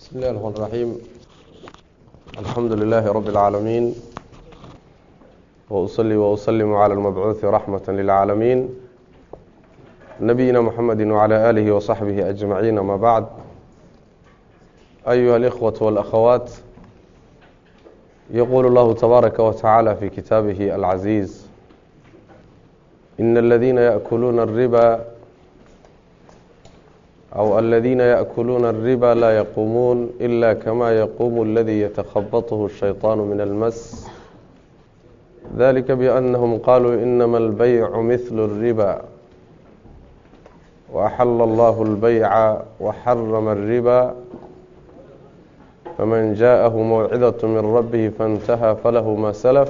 بسم الله الرحمن الرحيم الحمد لله رب العالمين وأصلي وأسلم على المبعوث رحمة للعالمين نبينا محمد وعلى آله وصحبه أجمعين ما بعد أيها الإخوة والأخوات يقول الله تبارك وتعالى في كتابه العزيز إن الذين يأكلون الربا أو الذين يأكلون الربا لا يقومون إلا كما يقوم الذي يتخبطه الشيطان من المس ذلك بأنهم قالوا إنما البيع مثل الربا وأحل الله البيع وحرم الربا فمن جاءه موعظة من ربه فانتهى فله ما سلف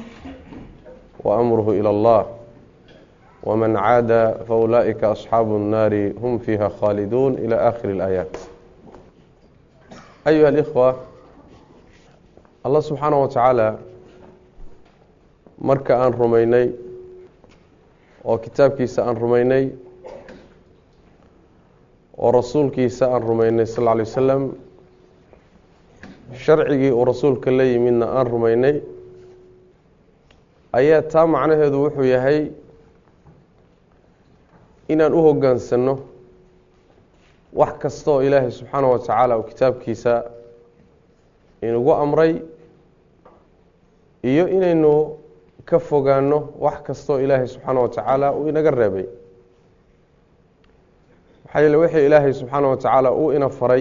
وأمره إلى الله ومن عاد فأولئك أصحاب النار هم فيها خالدون إلى آخر الآيات أيها الإخوة الله سبحانه وتعالى marka aan rumaynay oo kitaabkiisa aan rumaynay oo rasuulkiisa aan rumaynay sal lla lay wasalam sharcigii uu rasuulka la yimidna aan rumaynay ayaa taa macnaheedu wuxuu yahay inaan u hoggaansanno wax kasta oo ilaahay subxaana wa tacaala uu kitaabkiisa inugu amray iyo inaynu ka fogaano wax kastaoo ilaahay subxaana wa tacaala uu inaga reebay maxaa yeele wixii ilaahay subxaana wa tacaala uu ina faray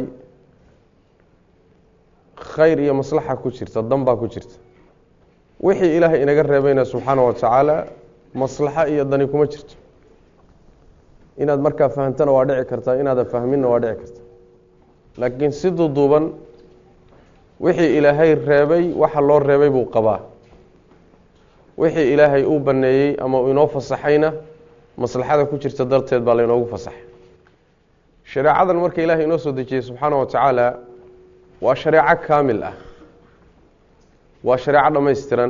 khayr iyo maslaxa ku jirta danbaa ku jirta wixii ilaahay inaga reebayna subxaana wa tacaala maslaxo iyo dani kuma jirto inaad markaa fahamtana waa dhici kartaa inaadan fahminna waa dhici karta laakiin si duuduuban wixii ilaahay reebay waxa loo reebay buu qabaa wixii ilaahay uu baneeyey ama uu inoo fasaxayna maslaxada ku jirta darteed baa laynoogu fasaxay shareecadan marka ilaahay inoo soo dejiyey subxaana wa tacaala waa shareeco kaamil ah waa shareeco dhammaystiran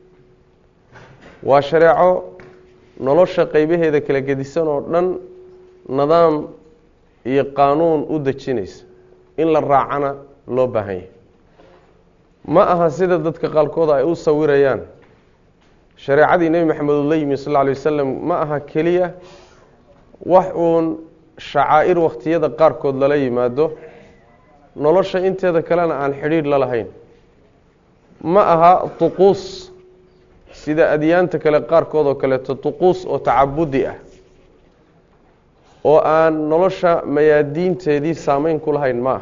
waa shareeco nolosha qeybaheeda kala gedisan oo dhan nidaam iyo qaanuun u dejinaysa in la raacana loo baahan yahay ma aha sida dadka qaalkooda ay u sawirayaan shareecadii nebi maxamed uu la yimi sal lla alay wasalam ma aha keliya wax uun shacaa'ir wakhtiyada qaarkood lala yimaado nolosha inteeda kalena aan xidhiidh la lahayn ma aha tuquus sida adyaanta kale qaarkood oo kaleeto tuquus oo tacabudi ah oo aan nolosha mayaadiinteedii saameyn ku lahayn ma aha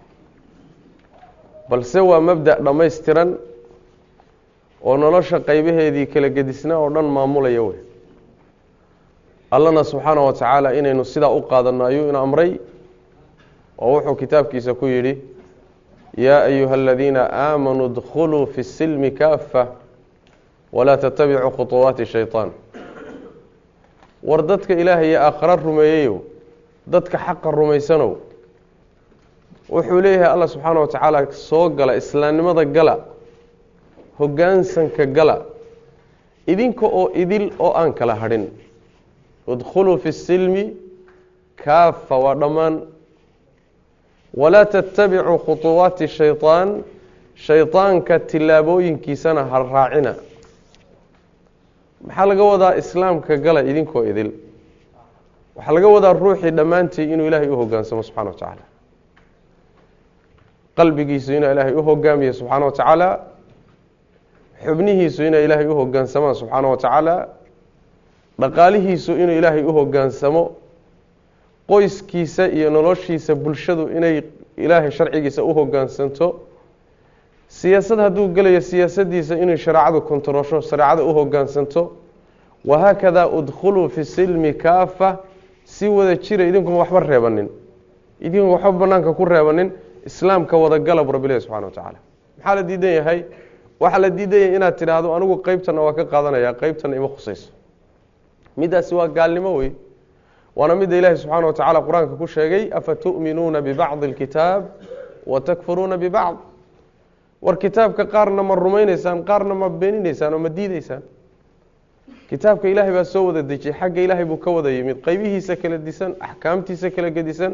balse waa mabda' dhammaystiran oo nolosha qeybaheedii kala gedisnaa oo dhan maamulaya wey allana subxaana wa tacaala inaynu sidaa u qaadanno ayuu ina amray oo wuxuu kitaabkiisa ku yidhi yaa ayuha aladiina aamanuu dkhuluu fi silmi kaafa walaa tatabicuu khuطuwaati shayطaan war dadka ilaahay iyo aakhara rumeeyeyow dadka xaqa rumaysanow wuxuu leeyahay allah subxaana wa tacaala soo gala islaamnimada gala hoggaansanka gala idinka oo idil oo aan kala hadhin idkhuluu fi silmi kaafa waa dhammaan walaa tatabicuu khuطuwaati shayطaan shayطaanka tillaabooyinkiisana ha raacina maxaa laga wadaa islaamka gala idinkoo idil waxaa laga wadaa ruuxii dhammaantii inuu ilaahay u hoggaansamo subxana wa tacaala qalbigiisu inuu ilaahay u hogaamiyo subxaana wa tacaala xubnihiisu inay ilaahay u hogaansamaan subxaana wa tacaala dhaqaalihiisu inuu ilaahay u hogaansamo qoyskiisa iyo noloshiisa bulshadu inay ilaahay sharcigiisa u hogaansanto siyaasad hadduu gelayo siyaasadiisa inay shareecadu kontarosho shareecada u hogaansanto wahaakadaa udkhuluu fi silmi kaafa si wada jira idinkuon waxba reebanin idinkuon waxba banaanka ku reebanin islaamka wadagala bu rabbilahi subxana wa tacaala maxaa la diidan yahay waxaa la diidan yahay inaad tidhaahdo anigu qeybtana waa ka qaadanaya qeybtana ima khusayso midaasi waa gaalnimo wey waana midda ilaahi subxaana wa tacala qur-aanka ku sheegay afa tu'minuuna bibacdi اlkitaab wa takfuruuna bibacd war kitaabka qaarna ma rumayneysaan qaarna ma beeninaysaan oo ma diideysaan kitaabka ilaahay baa soo wada dejiyey xagga ilaahay buu ka wada yimid qeybihiisa kala disan axkaamtiisa kala gedisan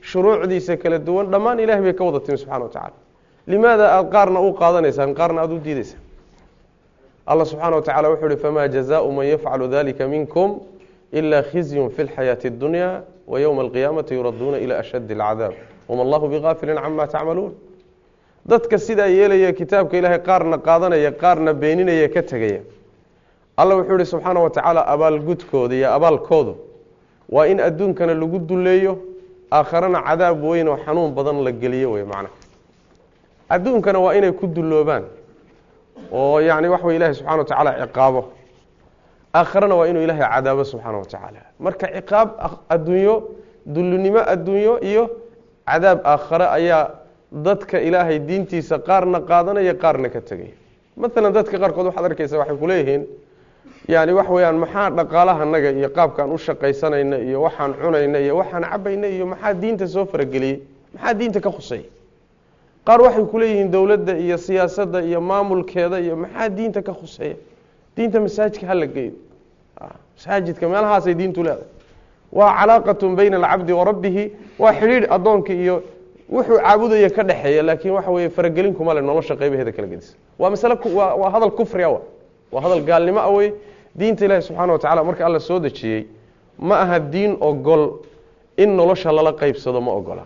shuruucdiisa kala duwan dhammaan ilahay bay ka wada timi subxana wa tacala limaada aada qaarna u qaadanaysaan qaarna aada u diidaysaan allah subxaana wa tacala wuxuu uhi famaa jazaau man yafcalu dalika minkum ila khizyun fi lxayaati اdunya wa ywma alqiyaamati yuraduuna ila ashaddi alcadaab wama allahu bigaafilin cama tacmaluun dadka sidaa yeelaya kitaabka ilaahay qaarna qaadanaya qaarna beeninaya ka tegaya allah wuxuu ihi subxaana wa tacaala abaalgudkooda iyo abaalkoodu waa in adduunkana lagu duleeyo aakharana cadaab weyn oo xanuun badan la geliyo wey macnaha adduunkana waa inay ku dulloobaan oo yacni wax way ilahay subxana wa tacaala ciqaabo aakharana waa inuu ilaahay cadaabo subxaana wa tacaala marka ciqaab adduunyo dullinimo adduunyo iyo cadaab aakhare ayaa dadka ilaahay diintiisa qaarna qaadanaya qaarna ka tegaya maalan dadka qaarkood waxaad arkeysa waxay kuleeyihiin yani wax weeyaan maxaa dhaqaalahanaga iyo qaabkaan u shaqaysanayna iyo waxaan cunayna iyo waxaan cabayna iyo maxaa diinta soo farageliyey maxaa diinta ka khusay qaar waxay kuleeyihiin dowladda iyo siyaasadda iyo maamulkeeda iyo maxaa diinta ka khuseeya diinta masaajidka hala geeyo masaajidka meelahaasay diintu leedahay waa calaaqatun bayna alcabdi wa rabbihi waa xidhiidh addoonka iyo wuxuu caabudaya ka dhexeeya laakiin waxa weeye faragelin kuma le nolosha qaybaheeda kala gedisa waa masale waa waa hadal kufri awa waa hadal gaalnimo ah wey diinta ilaahi subxaana wa tacala marka alla soo dejiyey ma aha diin ogol in nolosha lala qeybsado ma ogola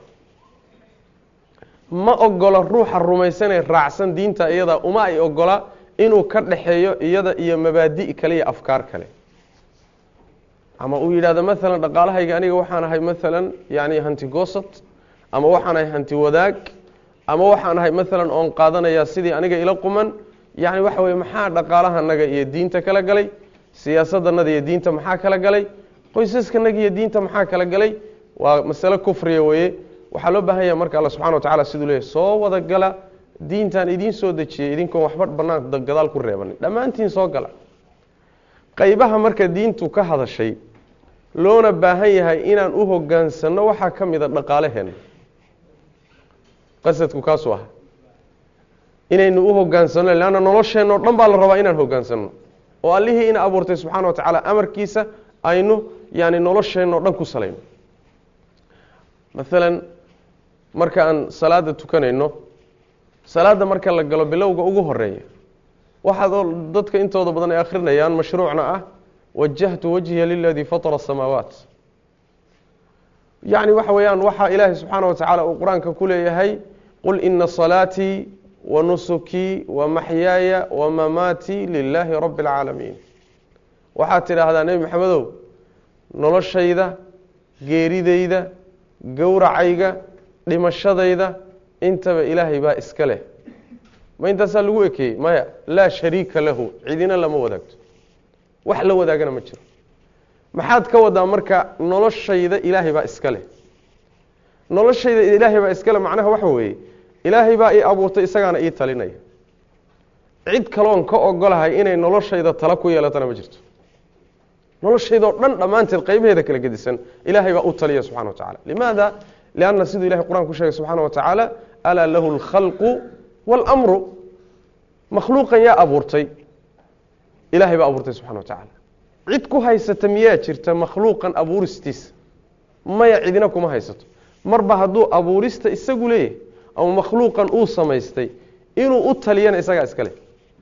ma ogola ruuxa rumaysanee raacsan diinta iyada uma ay ogola inuu ka dhexeeyo iyada iyo mabaadi' kale iyo afkaar kale ama uu yidhahdo maalan dhaqaalahayga aniga waxaan ahay maalan yani hanti goosad ama waxaan ahay hanti wadaag ama waxaan ahay maalan oon qaadanayaa sidii aniga ila quman yani waxa weye maxaa dhaqaalahanaga iyo diinta kala galay siyaasadanaga iyo diinta maxaa kala galay qoysaskanaga iyo diinta maxaa kala galay waa masale kufriya weye waxaa loo baahan yaha marka alla subxana wa tacala siduu leeyahy soo wada gala diintan idiin soo dejiyey idinkoon waxba banaan gadaal ku reebanin dhammaantiin soo gala qaybaha marka diintu ka hadashay loona baahan yahay inaan u hogaansanno waxaa ka mida dhaqaalaheenna qasadku kaasuu aha inaynu u hogaansanno leanna nolosheenno dhan baa la rabaa inaan hogaansanno oo allihii ina abuurtay subxana wa tacaala amarkiisa aynu yani nolosheenno dhan ku salayno maalan marka aan salaada tukanayno salaada marka la galo bilowga ugu horeeya waxaad dadka intooda badan ay akhrinayaan mashruucna ah wajahtu wajhiya liladii fatara asamaawaat yacni waxa weeyaan waxaa ilaahay subxaana wa tacaala uu qur-aanka ku leeyahay qul ina salaatii wa nusukii wa maxyaaya wa mamaatii lilaahi rabbi اlcaalamiin waxaad tidhaahdaa nebi maxamedow noloshayda geeridayda gowracayga dhimashadayda intaba ilaahay baa iska leh ma intaasaa lagu ekeeyey maya laa shariika lahu cidina lama wadaagto wax la wadaagana ma jiro maxaad ka wadaa marka noloshayda ilaahay baa iska leh noloshayda ilaahay baa iska leh macnaha waxa weeye ilaahay baa ii abuurtay isagaana ii talinaya cid kaloon ka ogolahay inay noloshayda tala ku yeelatana ma jirto noloshaydao dhan dhammaanteed qaybaheeda kala gedisan ilaahay baa u taliya subxana wa tacala limaada lianna siduu ilahay qur-aan ku sheegay subxaana wa tacaala alaa lahu alkhalqu waalamru makhluuqan yaa abuurtay ilahay baa abuurtay subxana wa tacaala cid ku haysata miyaa jirta makhluuqan abuuristiisa maya cidina kuma haysato marba hadduu abuurista isagu leeyahay ama makhluuqan uu samaystay inuu u taliyana isagaa iska leh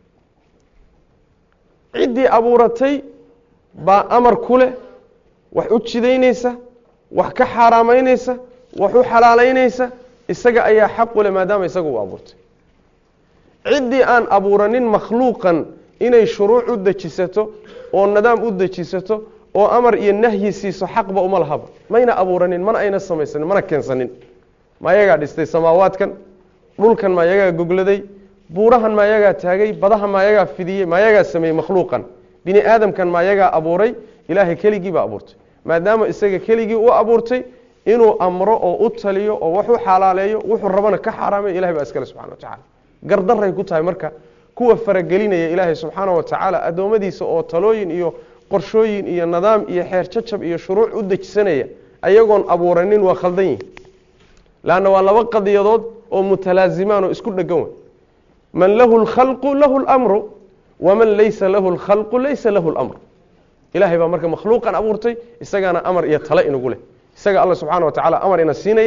ciddii abuuratay baa amar ku leh wax u jidaynaysa wax ka xaaraamaynaysa wax u xalaalaynaysa isaga ayaa xaq u leh maadaama isaga uu abuurtay ciddii aan abuuranin makhluuqan inay shuruuc u dejisato oo nidaam u dejisato oo amar iyo nahyi siiso xaqba uma lahaba mayna abuuranin mana ayna samaysanin mana keensanin ma ayagaa dhistay samaawaadkan dhulkan ma ayagaa gogladay buurahan ma ayagaa taagay badaha ma ayagaa fidiyey ma ayagaa sameeyey makhluuqan bini aadamkan ma ayagaa abuuray ilaahay keligii baa abuurtay maadaama isaga keligii u abuurtay inuu amro oo u taliyo oo wax u xalaaleeyo wuxuu rabana ka xaaraamayo ilahay baa iskale subxana wa tacala gardaray ku tahay marka kuwa faragelinaya ilaahay subxaana wa tacaala addoommadiisa oo talooyin iyo qorshooyin iyo nidaam iyo xeer jajab iyo shuruuc u dejisanaya ayagoon abuuranin waa khaldan yihin lanna waa laba qadiyadood oo mutalaazimaan oo isku dhegan wey man lahu lkhalqu lahu lmru waman laysa lahu lkhalqu laysa lahu lmru ilahay baa marka makhluuqan abuurtay isagaana amar iyo tale inugu leh isaga alla subxana wa tacala amar ina siinaya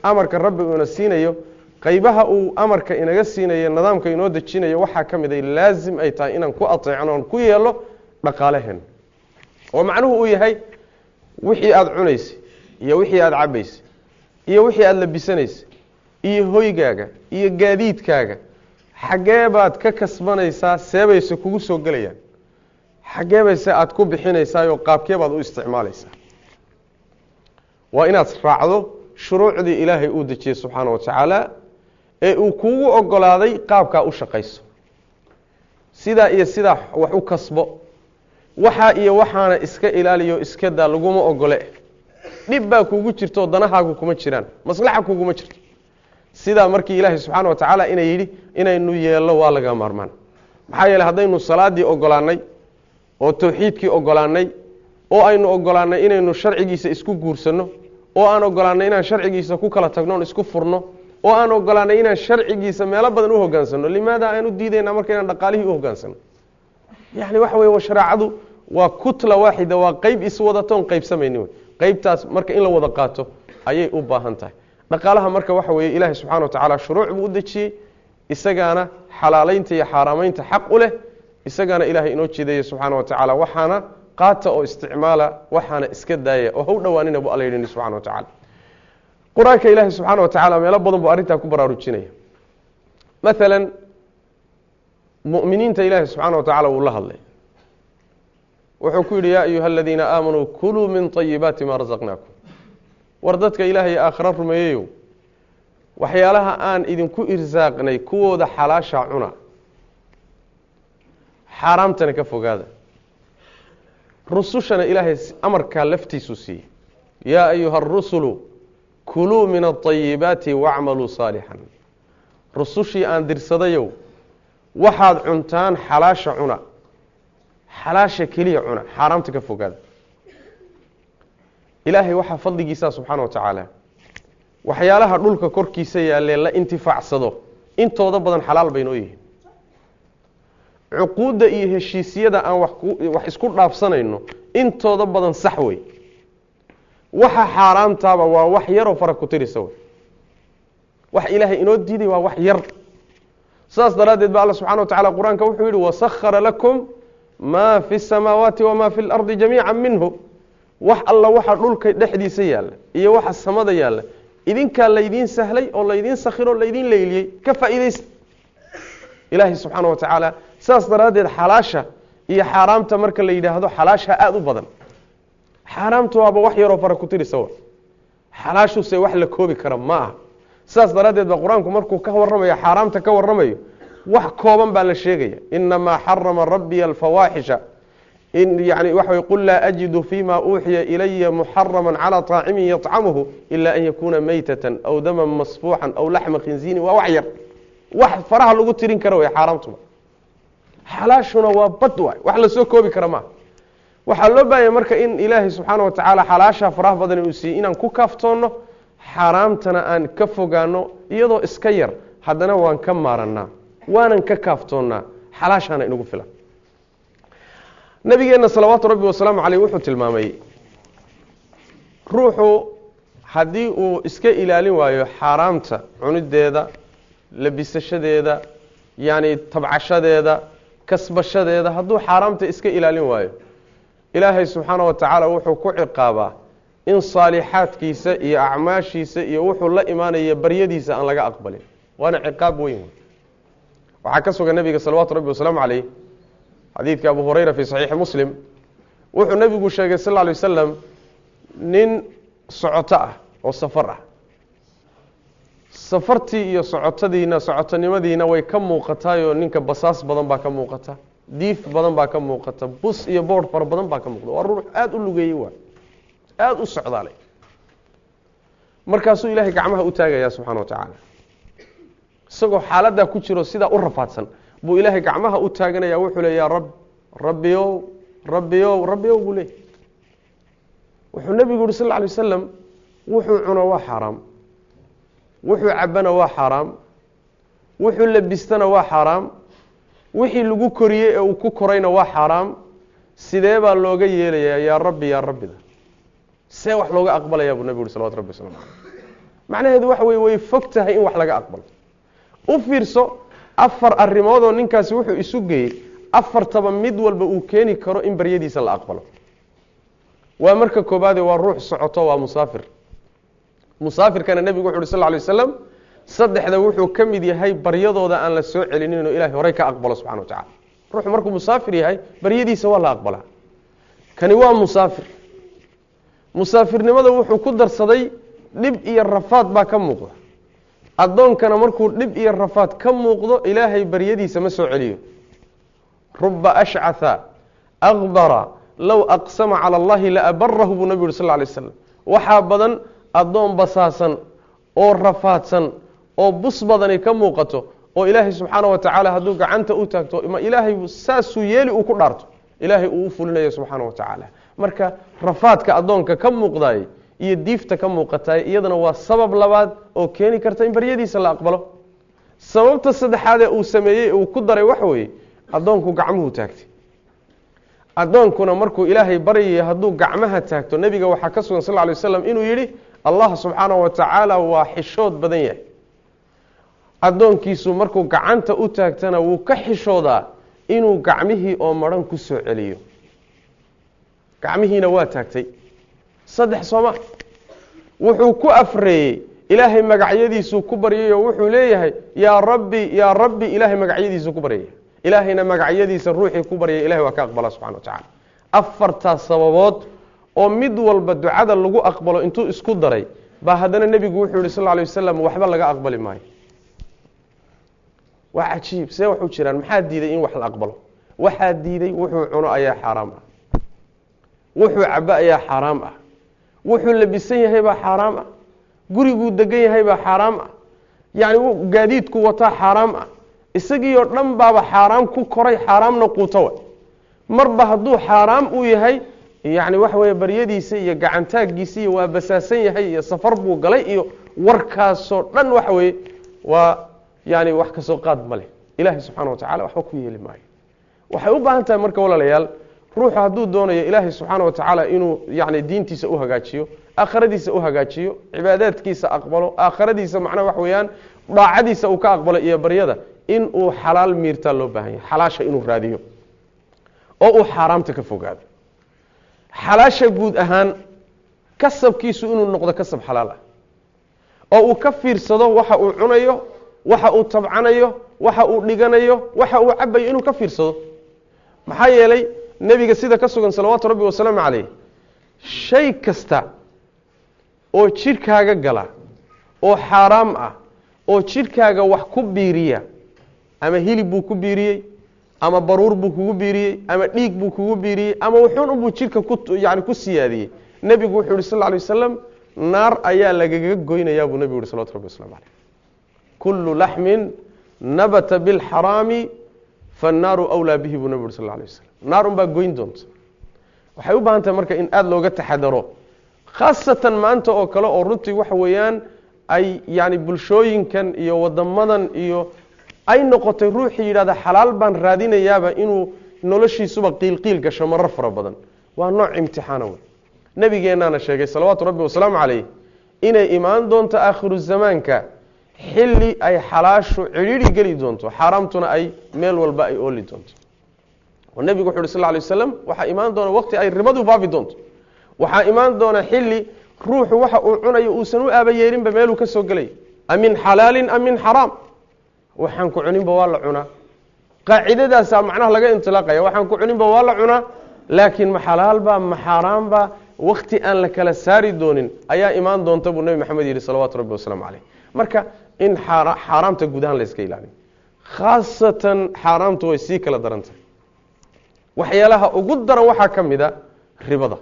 amarka rabbi uuna siinayo qaybaha uu amarka inaga siinayo nidaamka inoo dejinayo waxaa ka mid ay laasim ay tahay inaan ku ateecno oon ku yeelo dhaqaalaheen oo macnuhu uu yahay wixii aada cunaysay iyo wixii aada cabaysay iyo wixii aada labisanaysay iyo hoygaaga iyo gaadiidkaaga xaggee baad ka kasbanaysaa seebayse kugu soo gelayaan xaggee bayse aada ku bixinaysaayoo qaabkee baad u isticmaalaysaa waa inaad raacdo shuruucdii ilaahay uu dejiyey subxaana wa tacaala ee uu kuugu ogolaaday qaabkaa u shaqayso sidaa iyo sidaa wax u kasbo waxaa iyo waxaana iska ilaaliyo iska daa laguma ogole dhib baa kuugu jirto danahaagu kuma jiraan maslaxa kuguma jirto sidaa markii ilaahay subxaana wa tacaala ina yidhi inaynu yeello waa laga maarmaan maxaa yeele haddaynu salaadii ogolaanay oo tawxiidkii ogolaanay oo aynu ogolaanay inaynu sharcigiisa isku guursanno oo aan ogolaanay inaan sharcigiisa ku kala tagno on isku furno oo aan ogolaanay inaan sharcigiisa meelo badan u hogaansanno limaada aan u diidayna marka inaan dhaqaalihii u hogaansanno yani waxa weye shareecadu waa kutla waaxida waa qeyb iswadatoon qeybsamayni wey qeybtaas marka in la wada qaato ayay u baahan tahay dhaqaalaha marka waxa weeye ilaahay subxana wa tacaala shuruuc buu u dejiyey isagaana xalaaleynta iyo xaaraamaynta xaq u leh isagaana ilaahay inoo jeedaya subxaana wa tacaala waxaana qaata oo isticmaala waxaana iska daaya oo ha u dhowaanina bu alla yidhi subxana wa tacala qur-aanka ilaahay subxaana wa tacaala meelo badan buu arrintaa ku baraarujinaya maalan mu'miniinta ilaahay subxaana wa tacala wuu la hadlay wuxuu ku yidhi yaa ayuha aladiina aamanuu kuluu min طayibaati ma rasaqnaakum war dadka ilaahay aakhira rumeeyeyow waxyaalaha aan idinku irsaaqnay kuwooda xalaasha cuna xaaraamtana ka fogaada rusushana ilaahay amarkaa laftiisuu siiyey yaa ayuha arusulu kuluu min aطayibaati wacmaluu saalixan rusushii aan dirsadayow waxaad cuntaan xalaasha cuna xalaasha keliya cuna xaaraamta ka fogaada ilaahay waxaa fadligiisa subxaana wa tacaala waxyaalaha dhulka korkiisa yaalee la intifaacsado intooda badan xalaal baynoo yihiin cuquudda iyo heshiisyada aan wax isku dhaafsanayno intooda badan sax wey waxa xaaraamtaaba waa wax yaroo fara ku tirisa wey wax ilaahay inoo diiday waa wax yar saas daraaddeed ba alla subxana wa tacala qur-aanka wuxuu yihi wasakhara lakum maa fi الsamaawaati wamaa fi اlardi jamiica minhu wax alla waxa dhulka dhexdiisa yaalla iyo waxa samada yaalla idinkaa laydiin sahlay oo laydiin sakhiro o laydiin leyliyey ka faa'iidaysta ilaahay subxaana wa tacaala saas daraaddeed xalaasha iyo xaaraamta marka la yidhaahdo xalaasha aada u badan xaaraamta waaba wax yaroo fara ku tirisa wa xalaashuse wax la koobi kara ma aha saas daraaddeed baa qur-aanku markuu ka warramayo xaaraamta ka warramayo wax kooban baa la sheegaya inamaa xarama rabbiya alfawaaxisha yani waxa wey qul laa ajidu fima uuxiya ilaya muxarama calى طaacimin yطcamuhu ila an yakuna maytatan aw daman masfuuxan aw laxma khinziini waa wax yar wax faraha lagu tirin kara wey xaaraamtuma xalaashuna waa bad waay wax lasoo koobi kara maaha waxaa loo baahanya marka in ilaahay subxaana wa tacaala xalaasha faraha badan uu siiyey inaan ku kaaftoonno xaaraamtana aan ka fogaano iyadoo iska yar haddana waan ka maaranaa waanan ka kaaftoonnaa xalaashaana inagu filan nabigeenna salawaatu rabbi wasalaamu caleyh wuxuu tilmaamay ruuxu haddii uu iska ilaalin waayo xaaraamta cunideeda labisashadeeda yacni tabcashadeeda kasbashadeeda hadduu xaaraamta iska ilaalin waayo ilaahay subxaana wa tacaala wuxuu ku ciqaabaa in saalixaadkiisa iyo acmaashiisa iyo wuxuu la imaanaya baryadiisa aan laga aqbalin waana ciqaab weyn waxaa ka sugan nabiga salawaatu rabbi wasalaamu caleyh xadiidka abu hurayra fi saxiixi muslim wuxuu nebigu sheegay sal lla alay wasalam nin socoto ah oo safar ah safartii iyo socotadiina socotonimadiina way ka muuqataayoo ninka basaas badan baa ka muuqata diif badan baa ka muuqata bus iyo boord fara badan baa ka muuqda waa ruux aada u lugeeyey waa aada u socdaalay markaasuu ilaahay gacmaha u taagayaa subxana wa tacaala isagoo xaaladdaa ku jiro sidaa u rafaadsan buu ilaahay gacmaha u taaganaya wuxuu le yaa rab rabbiyow rabbiyow rabbiyow buu leeyay wuxuu nebigu yuhi sal lla alay wasalam wuxuu cuno waa xaaraam wuxuu cabana waa xaaraam wuxuu labistana waa xaaraam wixii lagu koriyey ee uu ku korayna waa xaaraam sidee baa looga yeelayaa yaa rabbi yaa rabbida see wax looga aqbalayaa buu nebigu yuhi salawatu rabbi waslamu caleyh macnaheedu waxa weye way fog tahay in wax laga aqbalo u fiirso afar arrimoodoo ninkaasi wuxuu isu geeyey afartaba mid walba uu keeni karo in baryadiisa la aqbalo waa marka koobaade waa ruux socoto waa musaafir musaafirkana nebigu wuxu uhi sal lay waslam saddexda wuxuu ka mid yahay baryadooda aan la soo celinin inuu ilahay horey ka aqbalo subxana wa tacala ruuxu markuu musaafir yahay baryadiisa waa la aqbalaa kani waa musaafir musaafirnimada wuxuu ku darsaday dhib iyo rafaad baa ka muuqda addoonkana markuu dhib iyo rafaad ka muuqdo ilaahay baryadiisa ma soo celiyo ruba ashcatha akbara low aqsama cala allahi laabarahu buu nabi yuhi sal lay slam waxaa badan addoon basaasan oo rafaadsan oo bus badani ka muuqato oo ilaahay subxaana wa tacaala hadduu gacanta u taagto ma ilaahay saasuu yeeli uu ku dhaarto ilaahay uu u fulinayo subxaana wa tacaala marka rafaadka addoonka ka muuqdaay iyo diifta ka muuqataay iyadana waa sabab labaad oo keeni karta in baryadiisa la aqbalo sababta saddexaadee uu sameeyey uu ku daray waxa weeye addoonku gacmuhu taagtay addoonkuna markuu ilaahay baryaya hadduu gacmaha taagto nebiga waxaa ka sugan sal ly waslam inuu yidhi allah subxaana wa tacaala waa xishood badan yahay addoonkiisu markuu gacanta u taagtana wuu ka xishoodaa inuu gacmihii oo maran ku soo celiyo gacmihiina waa taagtay saddex sooma wuxuu ku afreeyey ilaahay magacyadiisuu ku baryay oo wuxuu leeyahay yaa rabbi yaa rabbi ilaahay magacyadiisuu ku baryaya ilaahayna magacyadiisa ruuxii ku baryay ilahay waa ka aqbala subxana wa tacala afartaas sababood oo mid walba ducada lagu aqbalo intuu isku daray baa haddana nebigu wuxuu yihi sal ly wasalam waxba laga aqbali maayo waa cajiib see waxu jiraan maxaa diiday in wax la aqbalo waxaa diiday wuxuu cuno ayaa xaaraam ah wuxuu cabo ayaa xaaraam ah wuxuu labisan yahay baa xaaraam ah guriguu degan yahay baa xaaraam ah yacni gaadiidku wataa xaaraam ah isagiioo dhan baaba xaaraam ku koray xaaraamna quutowa marba hadduu xaaraam uu yahay yacni waxa weeye baryadiisa iyo gacantaagiisa iyo waa basaasan yahay iyo safar buu galay iyo warkaasoo dhan waxa weeye waa yani wax kasoo qaad ma leh ilaahay subxana wa tacala waxba ku yeeli maayo waxay u baahan tahay marka walaalayaal ruuxu hadduu doonayo ilaahay subxaana wa tacaala inuu yani diintiisa u hagaajiyo aakhiradiisa u hagaajiyo cibaadaadkiisa aqbalo aakhiradiisa macnaha wax weeyaan daacadiisa uu ka aqbalo iyo baryada in uu xalaal miirtaa loo baahan yahay xalaasha inuu raadiyo oo uu xaaraamta ka fogaado xalaasha guud ahaan kasabkiisu inuu noqdo kasab xalaal ah oo uu ka fiirsado waxa uu cunayo waxa uu tabcanayo waxa uu dhiganayo waxa uu cabayo inuu ka fiirsado maxaa yeelay nebiga sida ka sugan salawaatu rabbi wasalaamu calayh shay kasta oo jidhkaaga gala oo xaaraam ah oo jidhkaaga wax ku biiriya ama hilib buu ku biiriyey ama baruur buu kugu biiriyey ama dhiig buu kugu biiriyey ama wuxuun unbuu jidhka ku yani ku siyaadiyey nebigu wuxuu yihi sal lla alay wasalam naar ayaa lagaga goynayaa buu nebigu yihi salawatu rabbi waslamu calayh kullu laxmin nabata bilxaraami fannaaru wlaa bihi buu nebigu yuri sal lla alay wasalam naar unbaa goyn doonta waxay u baahan tahay marka in aada looga taxadaro khaasatan maanta oo kale oo runtii waxa weeyaan ay yani bulshooyinkan iyo wadamadan iyo ay noqotay ruuxii yidhahda xalaal baan raadinayaaba inuu noloshiisuba qiilqiil gasho marar fara badan waa nooc imtixaana wey nebigeennaana sheegay salawaatu rabbi wasalaamu calayh inay imaan doonto aakhiru zamaanka xilli ay xalaashu cidhiidhi geli doonto xaaraamtuna ay meel walba ay ooli doonto oo nebigu wuxu uhi sal ly waslam waxaa imaan doona waqti ay ribadu faafi doonto waxaa imaan doona xilli ruuxu waxa uu cunayo uusan u aaba yeelinba meeluu ka soo gelay am min xalaalin am min xaraam waxaan ku cuninba waa la cunaa qaacidadaasaa macnaha laga intilaaqaya waxaan ku cuninba waa la cunaa laakiin ma xalaalba ma xaaraamba wakti aan la kala saari doonin ayaa imaan doonta buu nebi maxamed yihi salawaatu rabbi wasalaamu caleyh marka in xaaraamta gudahaan la yska ilaaliyo khaasatan xaaraamtu way sii kala daran tahay waxyaalaha ugu daran waxaa ka mid a ribada